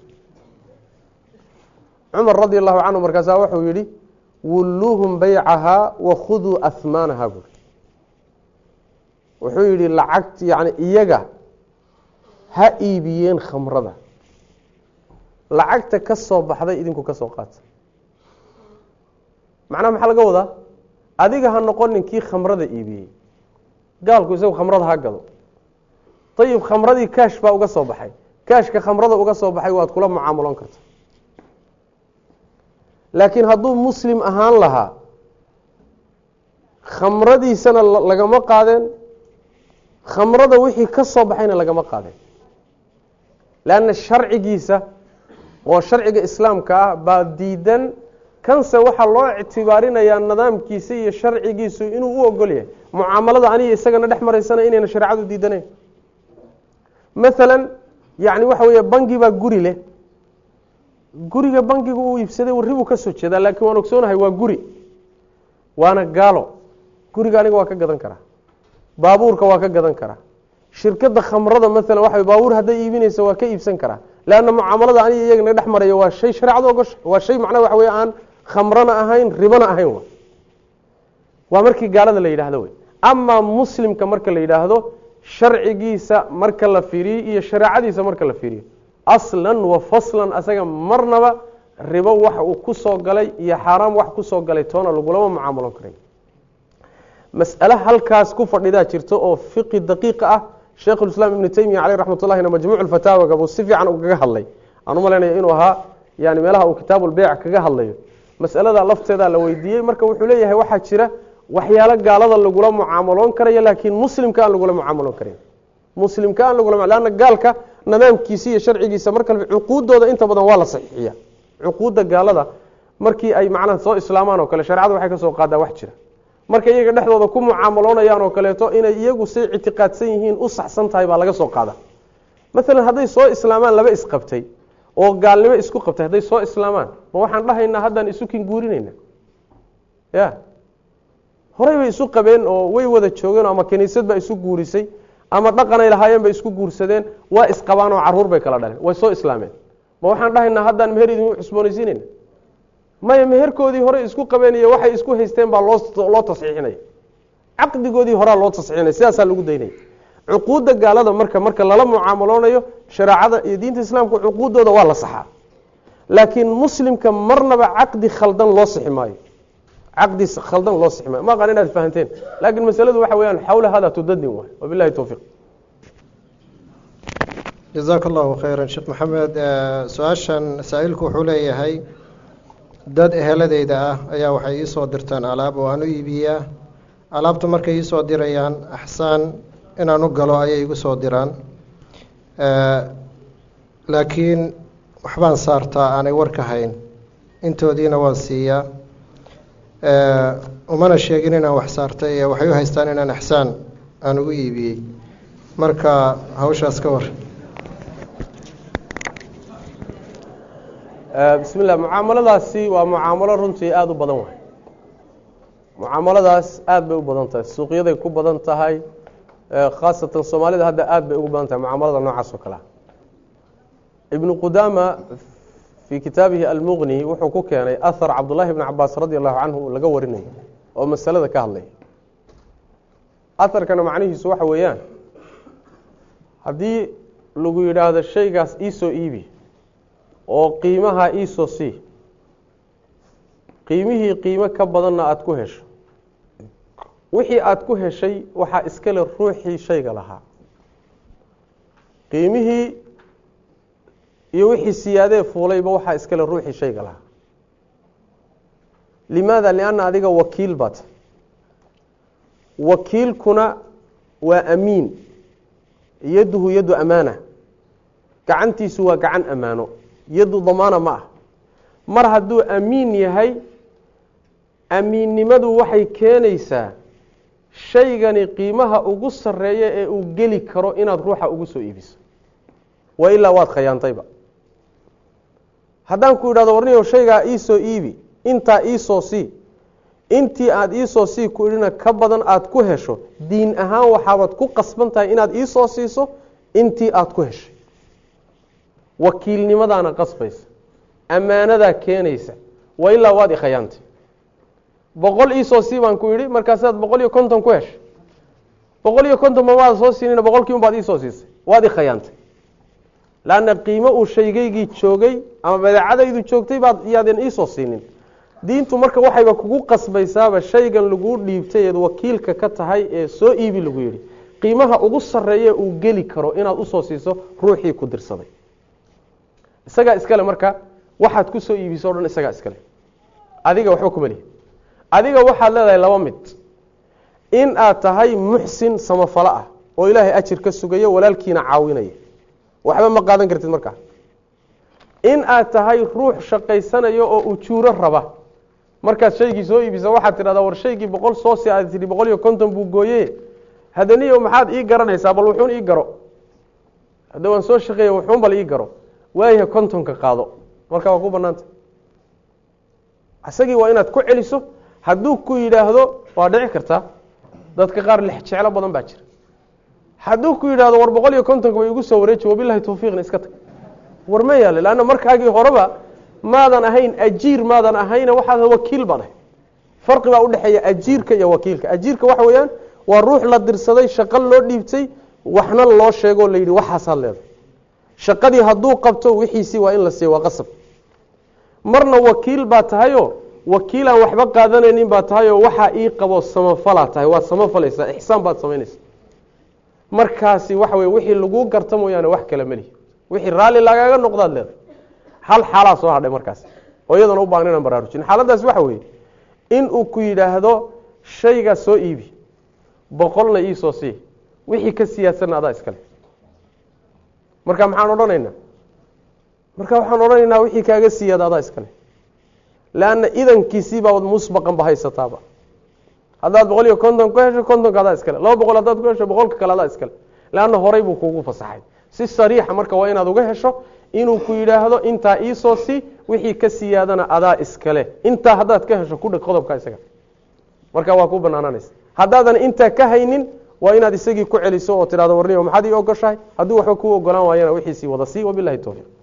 cumar radi allahu canhu markaasaa wuxuu yihi wulluuhum baycahaa wakhuduu ahmaanaha buui wuxuu yihi lacagt yani iyaga ha iibiyeen khamrada lacagta ka soo baxday idinku ka soo qaata macnaha maxaa laga wadaa adiga ha noqonin kii khamrada iibiyey gaalku isagu khamrada ha gado ayib khamradii kaash baa uga soo baxay kaashka khamrada uga soo baxay waad kula mucaamaloon karta laakiin hadduu muslim ahaan lahaa khamradiisana lagama qaadeen khamrada wixii ka soo baxayna lagama qaadeen leanna sharcigiisa oo sharciga islaamka ah baa diidan kanse waxaa loo ictibaarinayaa nidaamkiisa iyo sharcigiisu inuu u ogol yahay mucaamalada aniga isagana dhex maraysana inayna shareecadu diidanayn maalan yani waxa weeye bangi baa guri leh guriga bangiga uu iibsaday warribuu ka soo jeedaa laakiin waan ogsoonahay waa guri waana gaalo guriga aniga waa ka gadan karaa baabuurka waa ka gadan karaa shirkadda khamrada maalan waxa baabuur hadday iibinaysa waa ka iibsan karaa leanna mucaamalada aniga iyagana dhex maraya waa shay shareecadu ogosha waa shay macnaha waxa wey aan khamrana ahayn ribana ahayn w waa markii gaalada la yidhaahdo wey amaa muslimka marka la yidhaahdo sharcigiisa marka la fiiriyo iyo shareecadiisa marka la fiiriyo aslan wa faslan asaga marnaba ribo wax uu ku soo galay iyo xaaraam wax ku soo galay toona lagulama mucaamaloon karay mas'ale halkaas ku fadhidaa jirta oo fiqi daqiiqa ah sheikhulislaam ibnu teymiya caleyh raxmat ullahina majmuuc fataawaga buu si fiican kaga hadlay aan u malaynaya inuu ahaa yani meelaha uu kitaabulbeyc kaga hadlayo masalada lafteedaa la weydiiyey marka wuxuu leeyahay waxaa jira waxyaalo gaalada lagula mucaamaloon karayo laakiin muslimka aan lagula mucaamaloon karayn muslimka aan lagula lanna gaalka nidaamkiisa iyo sharcigiisa marka cuquuddooda inta badan waa la saxiixiya cuquudda gaalada markii ay macnaha soo islaamaan oo kale sharecada waxay ka soo qaadaa wax jira markay iyaga dhexdooda ku mucaamaloonayaan oo kaleeto inay iyagu say ictiqaadsan yihiin u saxsan tahay baa laga soo qaada maalan hadday soo islaamaan laba isqabtay oo gaalnimo isku qabtay hadday soo islaamaan ma waxaan dhahaynaa haddaan isu kinguurinayna ya horey bay isu qabeen oo way wada joogeen ama kiniisad baa isu guurisay ama dhaqanay lahaayeen bay isku guursadeen waa isqabaan oo caruur bay kala dhaleen way soo islaameen ma waxaan dhahaynaa haddaan meher idin cusboonaysiinayna maya meherkoodii horey isku qabeen iyo waxay isku haysteen baa loo loo tasxiixinaya caqdigoodii horaa loo tasxiixinaya sidaasaa lagu daynaya cuquudda gaalada marka marka lala mucaamaloonayo shareecada iyo diinta islaamka cuquuddooda waa la saxaa laakiin muslimka marnaba caqdi khaldan loo sixi maayo caqdi khaldan loo sixi maayo ma aqaan inaad fahanteen laakiin masaladu waxa weeyaan xawla hada tudadin waay wabillahi towfiiq jazaaka allahu khayra sheekh maxamed su-aashan saa-iilku wuxuu leeyahay dad eheladeyda ah ayaa waxay iisoo dirtaan alaab oo aan u iibiyaa alaabta markay iisoo dirayaan axsaan inaan u galo ayay igu soo diraan laakiin waxbaan saartaa aanay warka hayn intoodiina waan siiyaa umana sheegin inaan wax saartay ee waxay u haystaan inaan axsaan aan ugu iibiyey marka hawshaas ka war bismi llah mucaamaladaasi waa mucaamalo runtii aada u badan waay mucaamaladaas aada bay u badan tahay suuqyaday ku badan tahay khaasatan soomaalida hadda aada bay ugu badan tahay mucaamalada noocaas oo kalea ibnu qudaama fii kitaabihi almuqni wuxuu ku keenay ahar cabdullaahi bni cabaas radi allahu canhu laga warinayo oo masalada ka hadlaya aharkana macnihiisu waxa weeyaan haddii lagu yidhaahdo shaygaas iisoo iibi oo qiimaha iisoo sii qiimihii qiimo ka badanna aada ku hesho wixii aada ku heshay waxaa iskale ruuxii shayga lahaa qiimihii iyo wixii siyaadee fuulayba waxaa iskale ruuxii shayga lahaa limaada lianna adiga wakiil baad wakiilkuna waa amiin yaduhu yadu amaana gacantiisu waa gacan ammaano yadu damaana ma ah mar hadduu amiin yahay amiinnimadu waxay keenaysaa shaygani qiimaha ugu sarreeya ee uu geli karo inaad ruuxa ugu soo iibiso wa ilaa waad khayaantayba haddaan ku idhahdo warniyow shaygaa iisoo iibi intaa iisoo sii intii aada iisoo sii ku idhina ka badan aada ku hesho diin ahaan waxaabaad ku qasban tahay inaad iisoo siiso intii aada ku heshay wakiilnimadaana qasbaysa ammaanadaa keenaysa wa ilaa waad ikhayaantay boqol iisoo sii baan ku yidhi markaasaad boqol iyo konton ku heshay boqol iyo konton ma maada soo siinina boqolkii un baad iisoo siisay waad ikhayaantay laanna qiimo uu shaygaygii joogay ama badeecadaydu joogtay baad yaadan iisoo siinin diintu marka waxayba kugu qasbaysaaba shaygan laguu dhiibtay eed wakiilka ka tahay ee soo iibi lagu yidhi qiimaha ugu sarreeye uu geli karo inaad usoo siiso ruuxii ku dirsaday isagaa iskale marka waxaad ku soo iibiso o dhan isagaa iskale adiga waxba kuma lihi adiga waxaad leedahay laba mid in aad tahay muxsin samafalo ah oo ilaahay ajir ka sugaya walaalkiina caawinaya waxba ma qaadan kartid markaa in aad tahay ruux shaqaysanayo oo ujuuro raba markaad shaygii soo iibisa waxaad tidhahdaa war shaygii boqol soo si aad tidhi boqol iyo konton buu gooye hadaniyo maxaad ii garanaysaa bal wuxuun ii garo hadda waan soo shaqeeya wuxuun bal ii garo waayaha kontonka qaado markaa waa ku banaanta isagii waa inaad ku celiso hadduu ku yidhaahdo waa dhici kartaa dadka qaar lex jeclo badan baa jira hadduu ku yidhahdo war boqol iyo kontonka ba igu soo wareeji wabilahi tawfiiqna iska tag war ma yaale lanna markaagii horeba maadan ahayn ajiir maadan ahayna waxaad wakiil baad ahay farqi baa udhexeeya ajiirka iyo wakiilka ajiirka waxa weeyaan waa ruux la dirsaday shaqo loo dhiibtay waxna loo sheegoo la yidhi waxaasaad leedahay shaqadii hadduu qabto wixiisii waa in la siiya waa qasab marna wakiil baa tahayoo wakiilaan waxba qaadanaynin baa tahayoo waxaa ii qabo samafalaa tahay waad samafalaysaa ixsaan baad samaynaysaa markaasi waxa weye wixii laguu garta mooyaane wax kale melihi wixii raalli lagaaga noqdaad leedahay hal xaalaa soo hadhay markaas oo iyadana u baahan inaan baraarujin xaaladaas waxa weeye in uu ku yidhaahdo shaygaa soo iibi boqolna iisoo sii wixii ka siyaadsanna adaa iskale marka maxaan odhanaynaa marka waxaan odhanaynaa wixii kaaga siyaada adaa iskale leanna idankiisii baabad musbaqan ba haysataaba haddaad boqol iyo konton ku hesho kontonka adaa iskale laba boqol haddaad ku hesho boqolka kale adaa iskale leanna horay buu kuugu fasaxay si sariixa marka waa inaad uga hesho inuu ku yidhaahdo intaa iisoo si wixii ka siyaadana adaa iskale intaa haddaad ka hesho kudhig qodobka isaga marka waa ku banaananaysa haddaadan intaa ka haynin waa inaad isagii ku celiso oo tidhahdo warniyo maxaad ii ogoshahay hadduu waxba kuu ogolaan waayana wixiisii wada sii wabilahi towfiiq